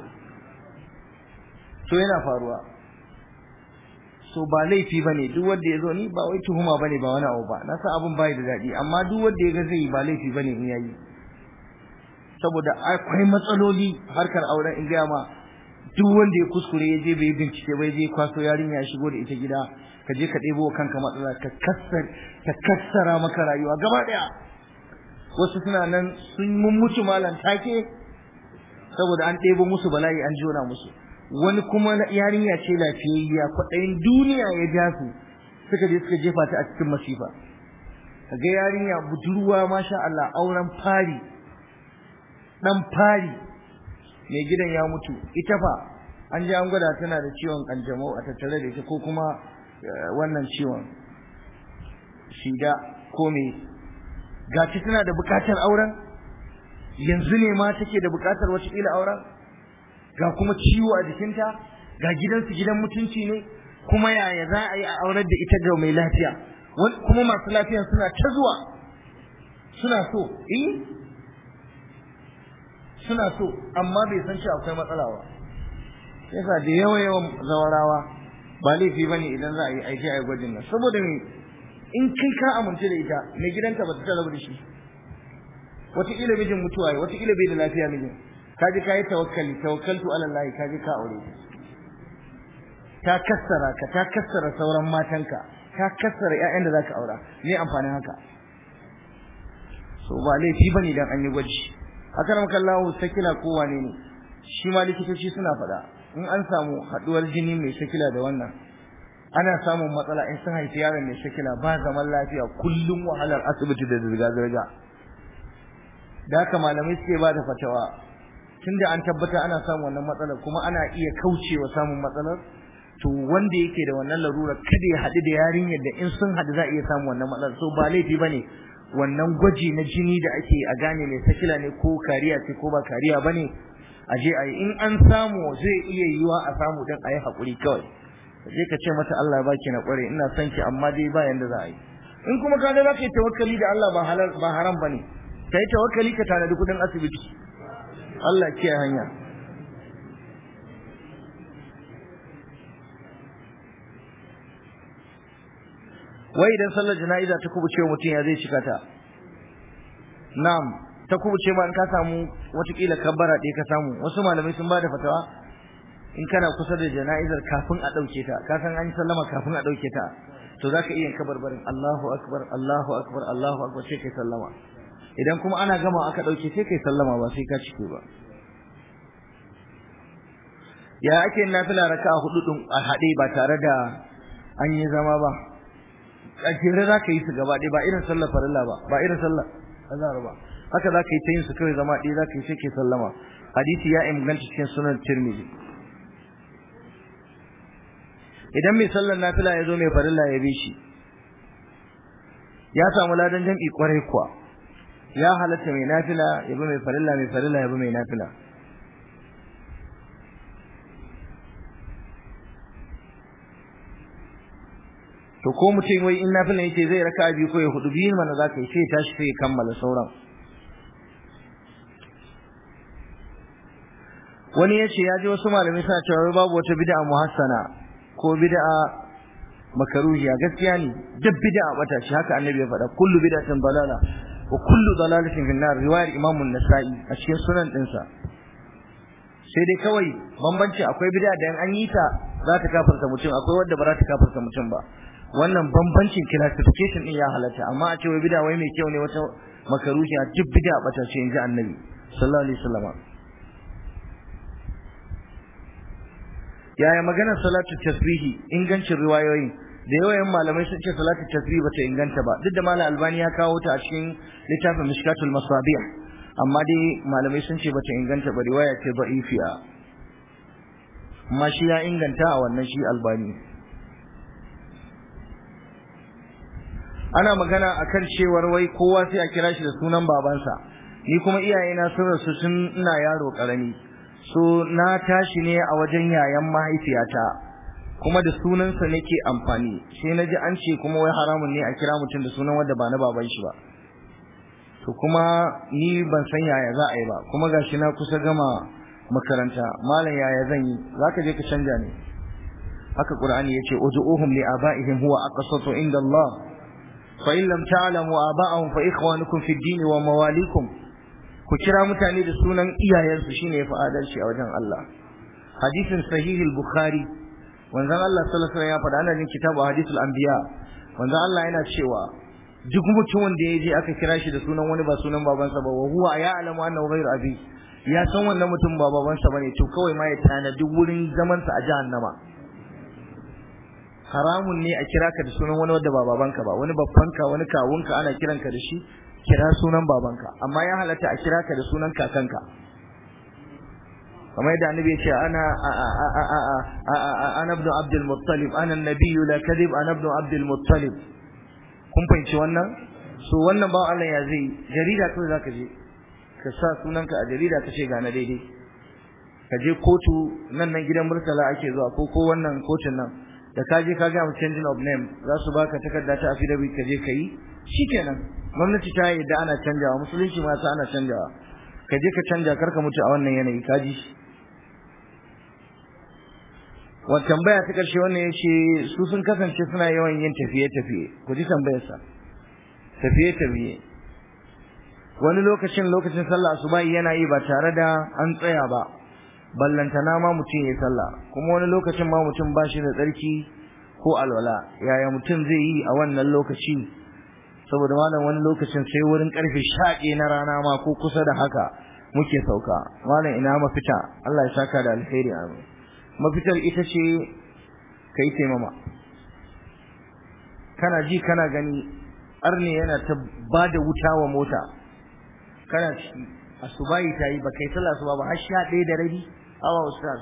to yana faruwa so ba laifi bane duk wanda yazo ni ba wai tuhuma bane ba wani abu ba na san abun bai da dadi amma duk wanda ya ga zai ba laifi bane in yayi saboda akwai matsaloli harkar auren in ga ma duk wanda ya kuskure ya je bai bincike bai je kwaso yarinya ya shigo da ita gida ka je ka ɗebo kanka matsala ka kassar ka kassara maka rayuwa gaba daya wasu suna nan sun mun mutu malam take saboda an ɗebo musu bala'i an jona musu wani kuma yarinya ce lafiyayya kwaɗayin duniya ya ja su suka je suka jefa ta a cikin masifa kaga yarinya budurwa masha Allah auren fari dan fari mai gidan ya mutu ita fa an ji an gwada tana da ciwon kanjamau a tattare da ita ko kuma wannan ciwon shida ko me gaci tana da bukatar auren yanzu ne ma take da bukatar wata kila auren ga kuma ciwo a jikinta ga gidansu gidan mutunci ne kuma yaya za a yi a aurar da ita ga mai lafiya kuma masu lafiyan suna ta zuwa suna so eh suna so amma bai san cewa akwai matsala ba yasa da yawa yawan zawarawa ba laifi bane idan za a yi aiki a gwajin nan saboda me in kai ka amince da ita mai gidanta ba ta rabu da shi wataƙila mijin mutuwa ya wataƙila bai da lafiya mijin ka ji ka yi tawakkali tawakkaltu ala Allah ka ji ka aure ta kassara ka ta kassara sauran matanka ka kassara ƴaƴan da zaka aura me amfanin haka so ba laifi bane dan an yi gwaji akan kallahu sakila ko wane ne shi ma likitoci suna faɗa in an samu haɗuwar jini mai sakila da wannan ana samun matsala in sun haifi yaron mai sakila ba zaman lafiya kullum wahalar asibiti da zirga-zirga da haka malamai suke ba da fatawa tunda an tabbata ana samun wannan matsalar kuma ana iya kaucewa samun matsalar to wanda yake da wannan larura kada ya haɗu da yarinyar da in sun haɗu za a iya samun wannan matsalar so ba laifi ba ne wannan gwaji na jini da ake a gane mai sakila ne ko kariya ce ko ba kariya ba ne a je a yi in an samu zai iya yiwa a samu don a yi haƙuri kawai je ka ce mata Allah baki na ƙware ina son ki amma dai ba yanda za a yi in kuma ka ga za ka yi tawakkali da Allah ba halal ba haram ba ne ka yi tawakkali ka tanadi kuɗin asibiti Allah kiyaye hanya wai idan sallar jana'iza ta kubuce mutum ya zai cika ta na'am ta kubuce ma in ka samu watakila kabbara ɗaya ka samu wasu malamai sun bada fatawa in kana kusa da jana'izar kafin a ɗauke ta ka san an yi sallama kafin a ɗauke ta to za ka iya kabarbarin Allahu akbar Allahu akbar Allahu akbar sai kai sallama idan kuma ana gama aka ɗauke sai kai sallama ba sai ka cike ba ya ake nafila raka'a hudu din a haɗe ba tare da an yi zama ba a jere za ka yi su gaba ɗaya ba irin sallar farilla ba ba irin sallar azhar ba haka za ka yi ta yin su kawai zama ɗaya za ka yi sai ke sallama hadisi ya inganta cikin sunan tirmidhi idan mai sallar nafila ya zo mai farilla ya bi shi ya samu ladan jam'i kwarai kuwa ya halatta mai nafila ya bi mai farilla mai farilla ya bi mai nafila to ko mutum wai in nafila yake zai raka biyu ko ya hudu biyu mana za ka yi sai tashi sai ya kammala sauran wani ya ce ya ji wasu malamai suna cewa babu wata bid'a muhassana ko bid'a makaruhiya gaskiya ne duk bid'a bata shi haka annabi ya faɗa kullu bid'atin dalala wa kullu dalalatin fi nar riwayar imam an-nasa'i a cikin sunan dinsa sai dai kawai bambanci akwai bid'a da an yi ta za ta kafarta mutum akwai wadda ba za ta kafarta mutum ba wannan bambancin classification din ya halatta amma a ce wai bid'a wai mai kyau ne wata makaruhiya duk bid'a bata ce inji annabi sallallahu alaihi wasallam yaya maganar salatu tasbihi ingancin riwayoyi da yawan malamai sun ce salatu tasbih bata inganta ba duk da malam albani ya kawo ta a cikin littafin mishkatul masabih amma dai malamai sun ce bata inganta ba riwaya ce da'ifiya amma shi ya inganta a wannan shi albani ana magana akan cewar wai kowa sai a kira shi da sunan babansa ni kuma iyayena sun rasu tun ina yaro karami so na tashi ne a wajen yayan mahaifiyata kuma da sunansa nake amfani sai na ji an ce kuma wai haramun ne a kira mutum da sunan wanda ba na baban shi ba to kuma ni ban san yaya za a yi ba kuma gashi na kusa gama makaranta malam yaya zan yi zaka je ka canja ne haka qur'ani yace ud'uhum li abaihim huwa aqsatu inda Allah fa in lam ta'lamu aba'ahum fa ikhwanukum fid din wa mawalikum ku kira mutane da sunan iyayensu shine yafi adalci a wajen Allah hadisin sahih al-bukhari wanzan Allah sallallahu alaihi wasallam ya faɗa ana jin kitabu hadithul anbiya wanzan Allah yana cewa duk mutumin da ya je aka kira shi da sunan wani ba sunan babansa ba wa huwa ya'lamu annahu ghayru abi ya san wannan mutum ba babansa bane to kawai ma ya tanadi wurin zaman sa a jahannama haramun ne a kira ka da sunan wani wanda ba babanka ba wani babbanka wani kawunka ana kiranka da shi kira sunan babanka amma ya halatta a kira ka da sunan kakanka kamar yadda annabi ya ce ana ana ibn abdul muttalib ana nabiyyu la kadhib ana ibn abdul muttalib kun fahimci wannan so wannan ba Allah ya zai jarida kawai zaka je ka sa sunanka a jarida ka ce ga na daidai ka je kotu nan nan gidan murtala ake zuwa ko ko wannan kotun nan da ka je ka ga mu changing of name za su baka takarda ta affidavit ka je ka yi shikenan gwamnati ta yadda ana canjawa musulunci ma ana canjawa ka je ka canja karka mutu a wannan yanayi ka ji wa tambaya ta karshe wannan yace su sun kasance suna yawan yin tafiye-tafiye ku ji tambayarsa tafiye-tafiye wani lokacin lokacin sallah asuba yana yi ba tare da an tsaya ba ballantana ma mutum ya sallah kuma wani lokacin ma mutum ba shi da tsarki ko alwala yaya mutum zai yi a wannan lokaci saboda malam wani lokacin sai wurin karfe 11 na rana ma ko kusa da haka muke sauka malam ina mafita Allah ya saka da alheri amin mafitar ita ce kai taimama kana ji kana gani arne yana ta bada wuta wa mota kana ciki asubahi tayi ba kai sallah asuba ba har 11 da rabi awa ustaz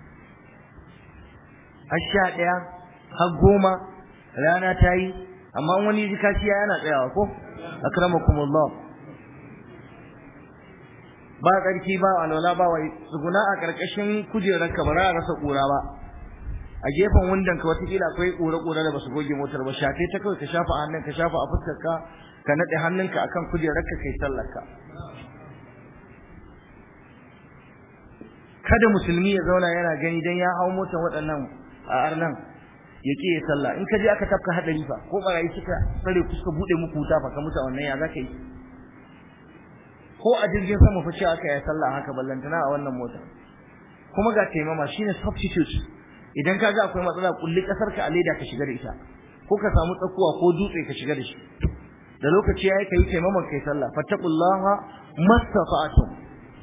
har 11 har goma rana tayi amma wani zikaciya yana tsayawa ko akramakumullah ba karki ba alwala ba wai tsuguna a karkashin kujerar ka ba za a rasa kura ba a gefen wundan ka watakila akwai kura kura da basu goge motar ba shafe ta kawai ka shafa hannun ka shafa a fuskar ka ka nade hannunka akan kujerar ka kai sallar ka kada musulmi ya zauna yana gani dan ya hau motar waɗannan a arnan ya ke ya sallah in ka je aka tafka hadari fa ko barayi suka tsare ku suka bude muku wuta fa ka mutu wannan ya zaka yi ko a jirgin sama fa ce aka yi sallah haka ballantana a wannan mota kuma ga taimama shine substitute idan ka ga akwai matsala kulli kasar ka a leda ka shiga da ita ko ka samu tsakuwa ko dutse ka shiga da shi da lokaci yayi kai taimaman kai sallah fattaqullaha mastata'tum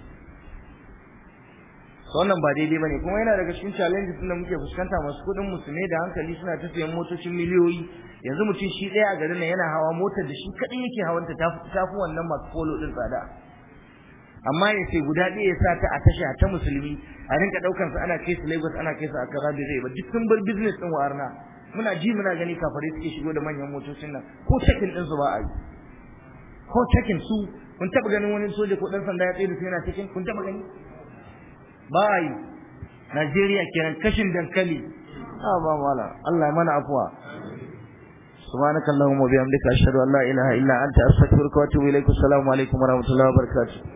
wannan ba daidai bane kuma yana daga cikin challenges din da muke fuskanta masu kudin musulmai da hankali suna ta sayan motocin miliyoyi yanzu mutum shi ɗaya a garin nan yana hawa motar da shi kadai yake hawanta ta fi wannan masu polo din tsada amma ya ce guda ɗaya ya sa ta a tasha ta musulmi a rinka ɗaukar su ana kai su Lagos ana kai su a kaza zai ba duk sun bar business din warna muna ji muna gani kafare suke shigo da manyan motocin nan ko cikin din su ba a yi ko cikin su kun taɓa ganin wani soja ko ɗan sanda ya tsaye da su yana cikin kun taɓa gani ba a yi Najeriya kenan kashin dankali a ba mala Allah mana afuwa subhanakallahumma wa bihamdika ashhadu an la ilaha illa anta astaghfiruka wa atubu ilaik assalamu alaikum wa rahmatullahi wa barakatuh